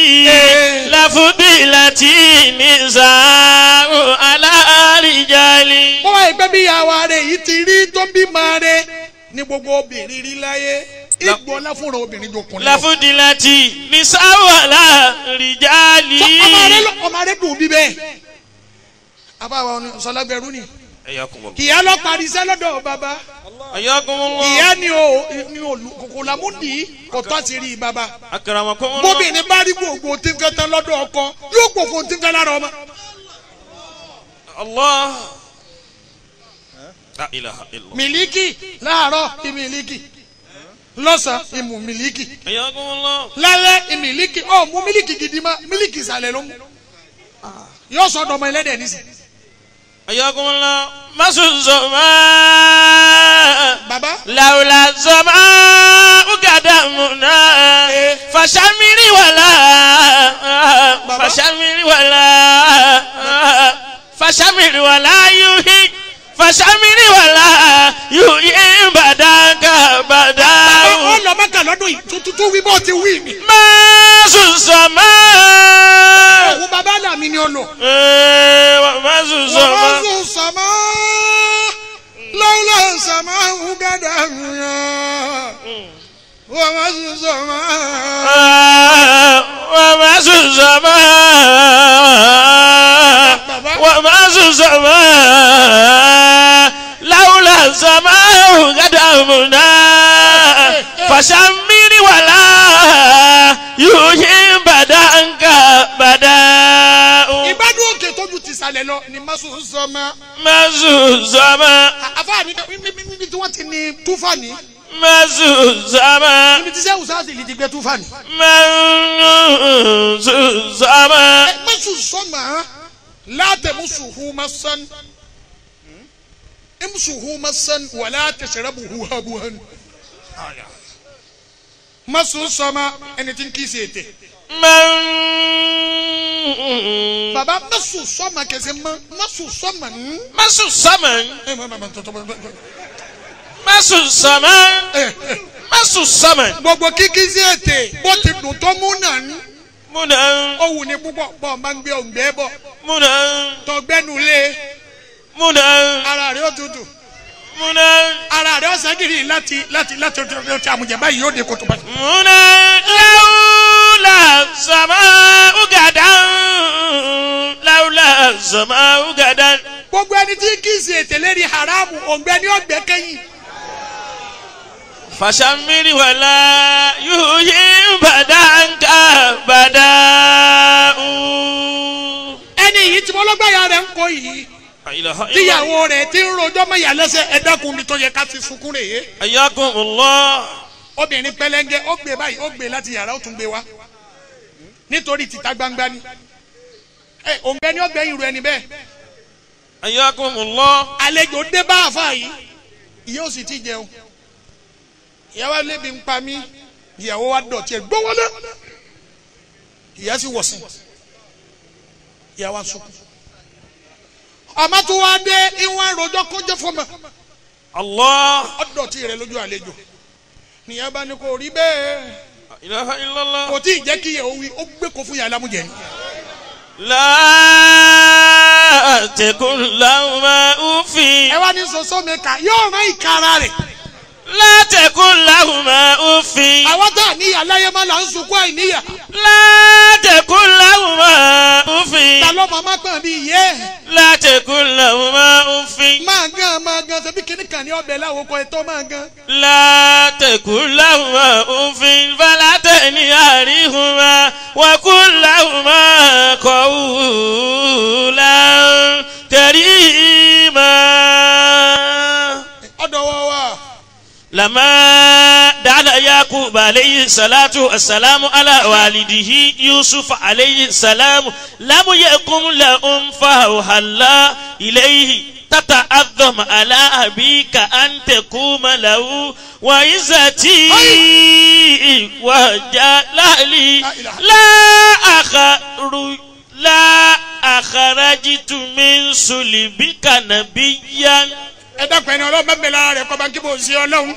لفضلت النساء على الرجال wọ́n wá ìgbẹ́ bí ìyàwó rẹ̀ yìí ti rí tó bímọ rẹ̀ ní gbogbo obìnrin rí láyé ìgbọ́ láfúnra obìnrin jọkùnrin lọ. لفضلت النساء على الرجال Sọ ọmọ rẹ̀ lọ- ọmọ rẹ̀ dùn bí bẹ́ẹ̀. àbáwọ̀ sọlágbẹ̀rú ni حياكم الله ìyá lọ parí iṣẹ́ lọ́dọ̀ bàbá. حياكم الله ìyá ni o ni o kòkò làmúdì kò tó àti rí bàbá. أكرمكم الله bóbìnrin bá rí gbogbo tí ń fẹ́ tán lọ́dọ̀ ọkọ yóò gbogbo tí ń fẹ́ lára ọmọ. الله لا إله إلا الله mílíkì láàárọ̀ ìmílíkì lọ́sàn-án ìmù mílíkì حياكم الله lálẹ́ ìmílíkì ọ̀ mú mílíkì gidi ma mílíkì ìsàlẹ̀ ló mú. yóò sọ ọdọ ọmọ ẹlẹ́dẹ̀ nísì. حياكم الله مسوا الزمان bàbá لولا السماء قدمنا فشمري ولا فشمري ولا فشمري ولا يهي فشمري ولا يهي بداك ó بداو lọ mọ́kà lọ́dún yìí tuntun tó wí bó ti wí mi. مسوا السماء òun bàbá là mí ni ó lò. ومسوا wọ́n السماء sùn sàmá lọ́wọ́lọ́ sàmá ń gàdá yàn. wọ́n sùn sàmá. ومسوا السماء ومسوا السماء لولا السماء قدمنا فشمر ولا يوحي بدانك بداء ìgbádùn òkè tójú ti sàlẹ̀ lọ ni má sùn sàmá. مسوا السماء àfa mi níbi tí wọ́n ti ní túfàní مسوا السماء níbi tí sẹ́wùn sáàsì lè ti gbé túfàní. مسوا السماء mẹ́sùn sọ́mà látẹ̀mùsùhù masán imsuhu masán wàlá tẹ̀sẹ̀rẹ̀bùhù habuhan. mẹ́sùn sọ́mà ẹni tí ń kí sí ètè. من baba mẹ́sùn sọ́mà kẹsẹ̀ mọ́ mẹ́sùn sọ́mà ń. masu saman ẹ mọ mọ tọtọ masu saman masu saman gbogbo kíkí sí ètè bó ti dùn tó mú náà ń. muna ó wù ní púpọ̀ bọ́ ọ máa ń gbé òǹgbẹ́ bọ̀ muna tọgbẹ́nu lé muna ara rẹ̀ ó tutù muna ara rẹ̀ ó sẹ́gìrì láti láti láti láti àmùjẹ báyìí yóò dé kótó báyìí. muna laula sama ugadan laula sama ugadan gbogbo ẹni tí kì í ṣe ètè lérí haramu òǹgbẹ ní ọgbẹ kẹyìn فشمر ولا يهين بدنك بداء ẹni yìí tí mo lọ́gbàyà rẹ̀ ń kó yìí لا إله إلا الله tíyàwó rẹ̀ ti ń rojọ́ mọ́yà lẹ́sẹ̀ ẹ dákun mi tó yẹ ká fi sunkún rè é حياكم الله obìnrin pẹlẹngẹ ó gbé báyìí ó gbé láti yàrá ó tún gbé wá nítorí títa gbangba ni ẹ òǹgbẹ ni ó gbẹ irú ẹni bẹ́ẹ̀ حياكم الله àlejò dé bá àfa yìí ìyá ò sì ti jẹun ìyàwó lébi ń pa mí ìyàwó wa dọ̀tí ẹ̀ gbówólé ìyá sì wọ̀ sí ìyàwó asukun ọmọ tó wá dé ìwọ̀n àròjọ kọjá fọmọ الله ọdọ̀tí rẹ lójú àlejò nìyẹn bá ní kò rí bẹ́ẹ̀ لا إله إلا الله kò tí ì jẹ́ kí ìyàwó wí ó gbé kó fún yàrá lámújẹ ni. لا تكن لهما أف ẹ wá ní soso mi kà yóò rán ìkara rẹ̀ لا تكن لهما أف àwọn tá a níyà láyé má là ń sunkún àìníyà لا تكن لهما أف ta ló máa má pè mí yé لا تكن لهما أف máa gan máa gan ṣebí kíní kan ní ọbẹ̀ láwòkọ ẹ̀tọ́ máa gan. لا تكن لهما أف فلا تنهرهما وقل لهما قولا كريما ọ̀dọ̀ wọ wa لما دعا يعقوب عليه الصلاة والسلام على والده يوسف عليه السلام لم يكن لهم فأوحى الله إليه تتعظم على أبيك أن تقوم له وعزتي وجلالي لا أخرج لا أخرجت من صلبك نبيا ẹ dákun ẹni ọlọ́run mẹ́bẹ̀ẹ́ lára rẹ̀ kọ́ba kí bò ń ṣe ọlọ́run.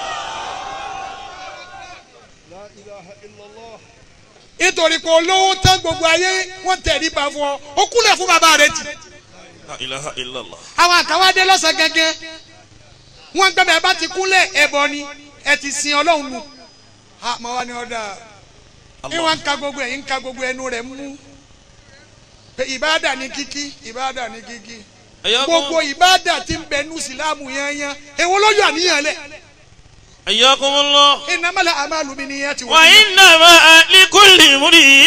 nítorí pé olówó tán gbogbo ayé wọ́n tẹ̀lé bá fún ọ ó kúnlẹ̀ fún bàbá rẹ̀ tì. لا إله إلا الله àwọn àkàwádé lọ́sàn gẹ́gẹ́ wọ́n gbẹ́bẹ̀ bá ti kúnlẹ̀ ẹ̀bọ ni ẹ ti sin ọlọ́run nù. àmọ́ wa ni ọ̀dà ìwọ̀n ń ka gbogbo ẹ̀ ń ka gbogbo ẹnu rẹ̀ mú. pé ìbáàdà ní kíkí ìbáàdà ní kíkí gbogbo ìbáàdà tí ń bẹ nù sílámù yányán èwo lójú àníyàn lẹ̀. حياكم الله ìnámẹ́lẹ̀ àmàlù mi nìyẹn ti wọ́n. وإنما لكل امرئ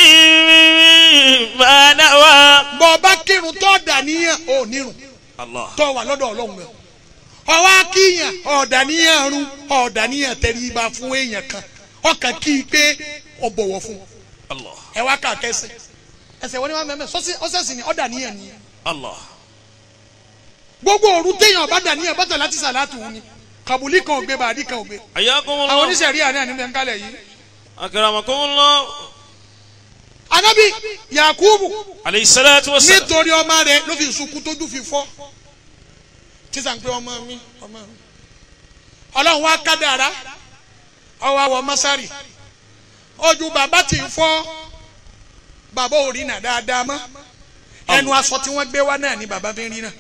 ما نوى bọ́ ọba kírun tó dàníyàn ò nírun الله tó wà lọ́dọ̀ ọlọ́run rẹ̀ ọwọ́ akíyàn ọ̀dàníyàn run ọ̀dàníyàn tẹríba fún èèyàn kan ọkàn kí i pé ọ bọ̀wọ̀ fún un. الله ẹ wá ká kẹsẹ̀ ẹsẹ̀ wọn ni wọn mẹ́mẹ́ sọ́sì ọ̀sẹ̀sì ni ọ̀dàníyàn ni الله gbogbo òru téèyàn bá dàníyàn bọ́tọ̀ láti sàlátù ni kàbùlí kan ò gbé bàdí kan ò gbé حياكم àwọn الله oníṣẹ̀rí àná ní bẹ́ńkálẹ̀ yìí أكرمكم الله anabi yakubu عليه الصلاة والسلام nítorí ọmọ rẹ̀ ló fi sunkún tójú fi fọ́ tíṣà ń pé ọmọ mi ọmọ mi ọlọ́run wá kádàrá ọwọ́ àwọ̀ mọ́sárì ojú bàbá tí ń fọ́ bàbá ò rí nà dáadáa mọ́ ẹnu aṣọ tí wọ́n gbé wá náà ni bàbá fi ń rí náà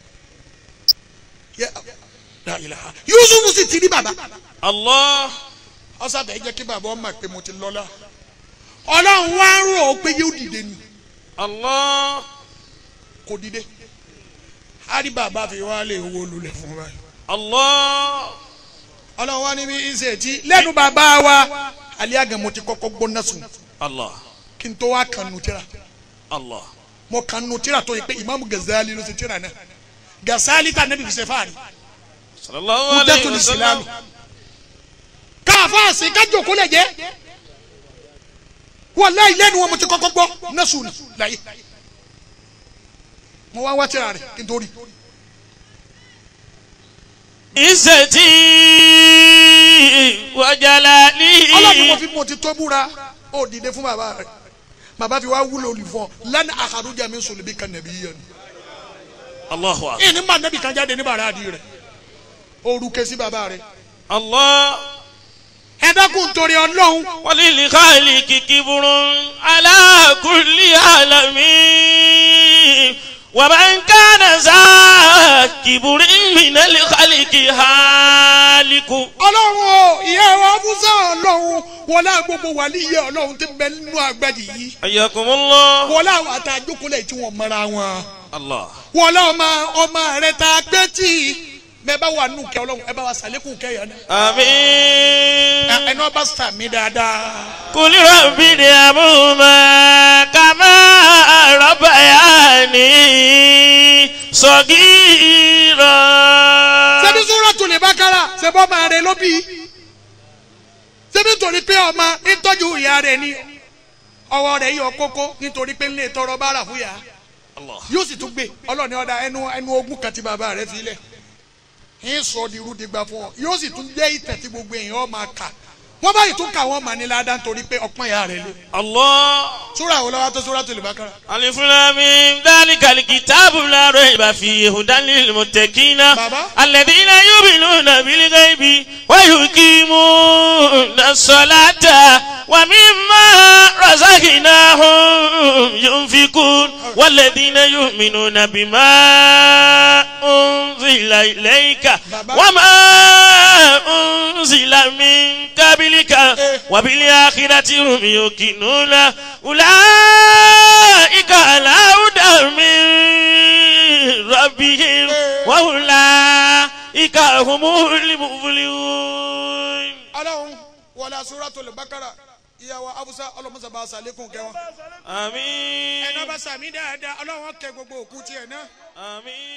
Yẹ- La ilaha. Yusuf sì ti rí bàbá الله ọsàbẹ̀ jẹ́ kí bàbá ọmọ pé mo ti lọ́lá ọlọ́run wá ń rò ó pé yóò dìde ni الله kò dìde á rí bàbá fi wá lè wo lulẹ̀ fún wa الله ọlọ́run wá níbi ìṣe tí lẹ́nu bàbá wa alẹ́ àgàn mo ti kọ́kọ́ gbóná sùn الله kí n tó wá kan nu tíra الله mo kan nu tíra tó yẹ pé ìmáàmù Gazali ló ṣe tíra náà Gazali ta nẹ́bí fi ṣe fáàrí صلى الله عليه Hujjatul Islam وسلم káàfáàsì kájòkó lè jẹ́ wallahi lẹ́nu wọn mo ti kọ́kọ́ gbọ́ nẹ́sùn ni láyé mo wá wá tíra rẹ̀ kí n tó rí عزتي وجلالي ọlọ́run mo fi mo ti tó búra ó dìde fún bàbá rẹ̀ bàbá fi wá wúlò olùfọ́ lẹ́nu àkàrújà mi sùn níbi kan nàbí yẹn الله أكبر ìní mbà nàbí kan jáde ní bàrà àdì rẹ̀ orúkẹ sí bàbá rẹ̀ الله ẹ dákun torí ọlọ́run وللخالق كبر على كل عالم ومن كان ذا كبر من الخلق هالك ọlọ́run o ìyá wa musa ọlọ́run wọlé gbogbo wàlíyé ọlọ́run ti bẹ nínú àgbàdì yìí حياكم الله wọlé àwọn àtàjókòólẹ̀ tí wọ́n mọ́ra wọn الله wọlé ọmọ ọmọ rẹ̀ tá a gbé tì bẹ́ẹ̀ bá wà nù kẹ́ ọlọ́run ẹ bá wa sàlékún kẹ́ yẹn náà آمين ẹni ọba sàmì dáadáa قل رب ارحمهما كما ربياني صغيرا ṣebí Suratul Baqara ṣe bọ́ máa rẹ ló bí ṣebí torí pé ọmọ nítọ́jú ìyá rẹ̀ ni ọwọ́ rẹ̀ yọ kókó nítorí pé ńlẹ̀ tọrọ bára fún yà الله yóò sì tún gbé ọlọ́ọ̀ni ọ̀dà ẹnu ẹnu ogún kan tí bàbá rẹ̀ fi lẹ̀ ń sọ di irú digba fún ọ yóò sì tún jẹ́ ìtẹ̀ tí gbogbo èèyàn máa kà wọ́n báyìí tún kà wọ́n mà ní ládàá nítorí pé ọpọ́n ìyá rẹ̀ lé الله súrà wo lọ́wọ́ tó Suratul Baqara ألف لام ميم ذلك الكتاب لا ريب فيه هدى للمتقين بابا. الذين يؤمنون بالغيب ويقيمون الصلاة ومما رزقناهم ينفقون والذين يؤمنون بما أنزل إليك بابا. وما أنزل من قبلك وبالآخرة هم يوقنون أولئك على هدى من ربهم وأولئك هم المفلحون ọlọ́run wọlé Suratul Baqara ìyàwó abusa ọlọ́mọsàbà sàlékún kẹwọn آمين ẹni ọba sàmì dáadáa ọlọ́run kẹ gbogbo òkú tiẹ̀ náà آمين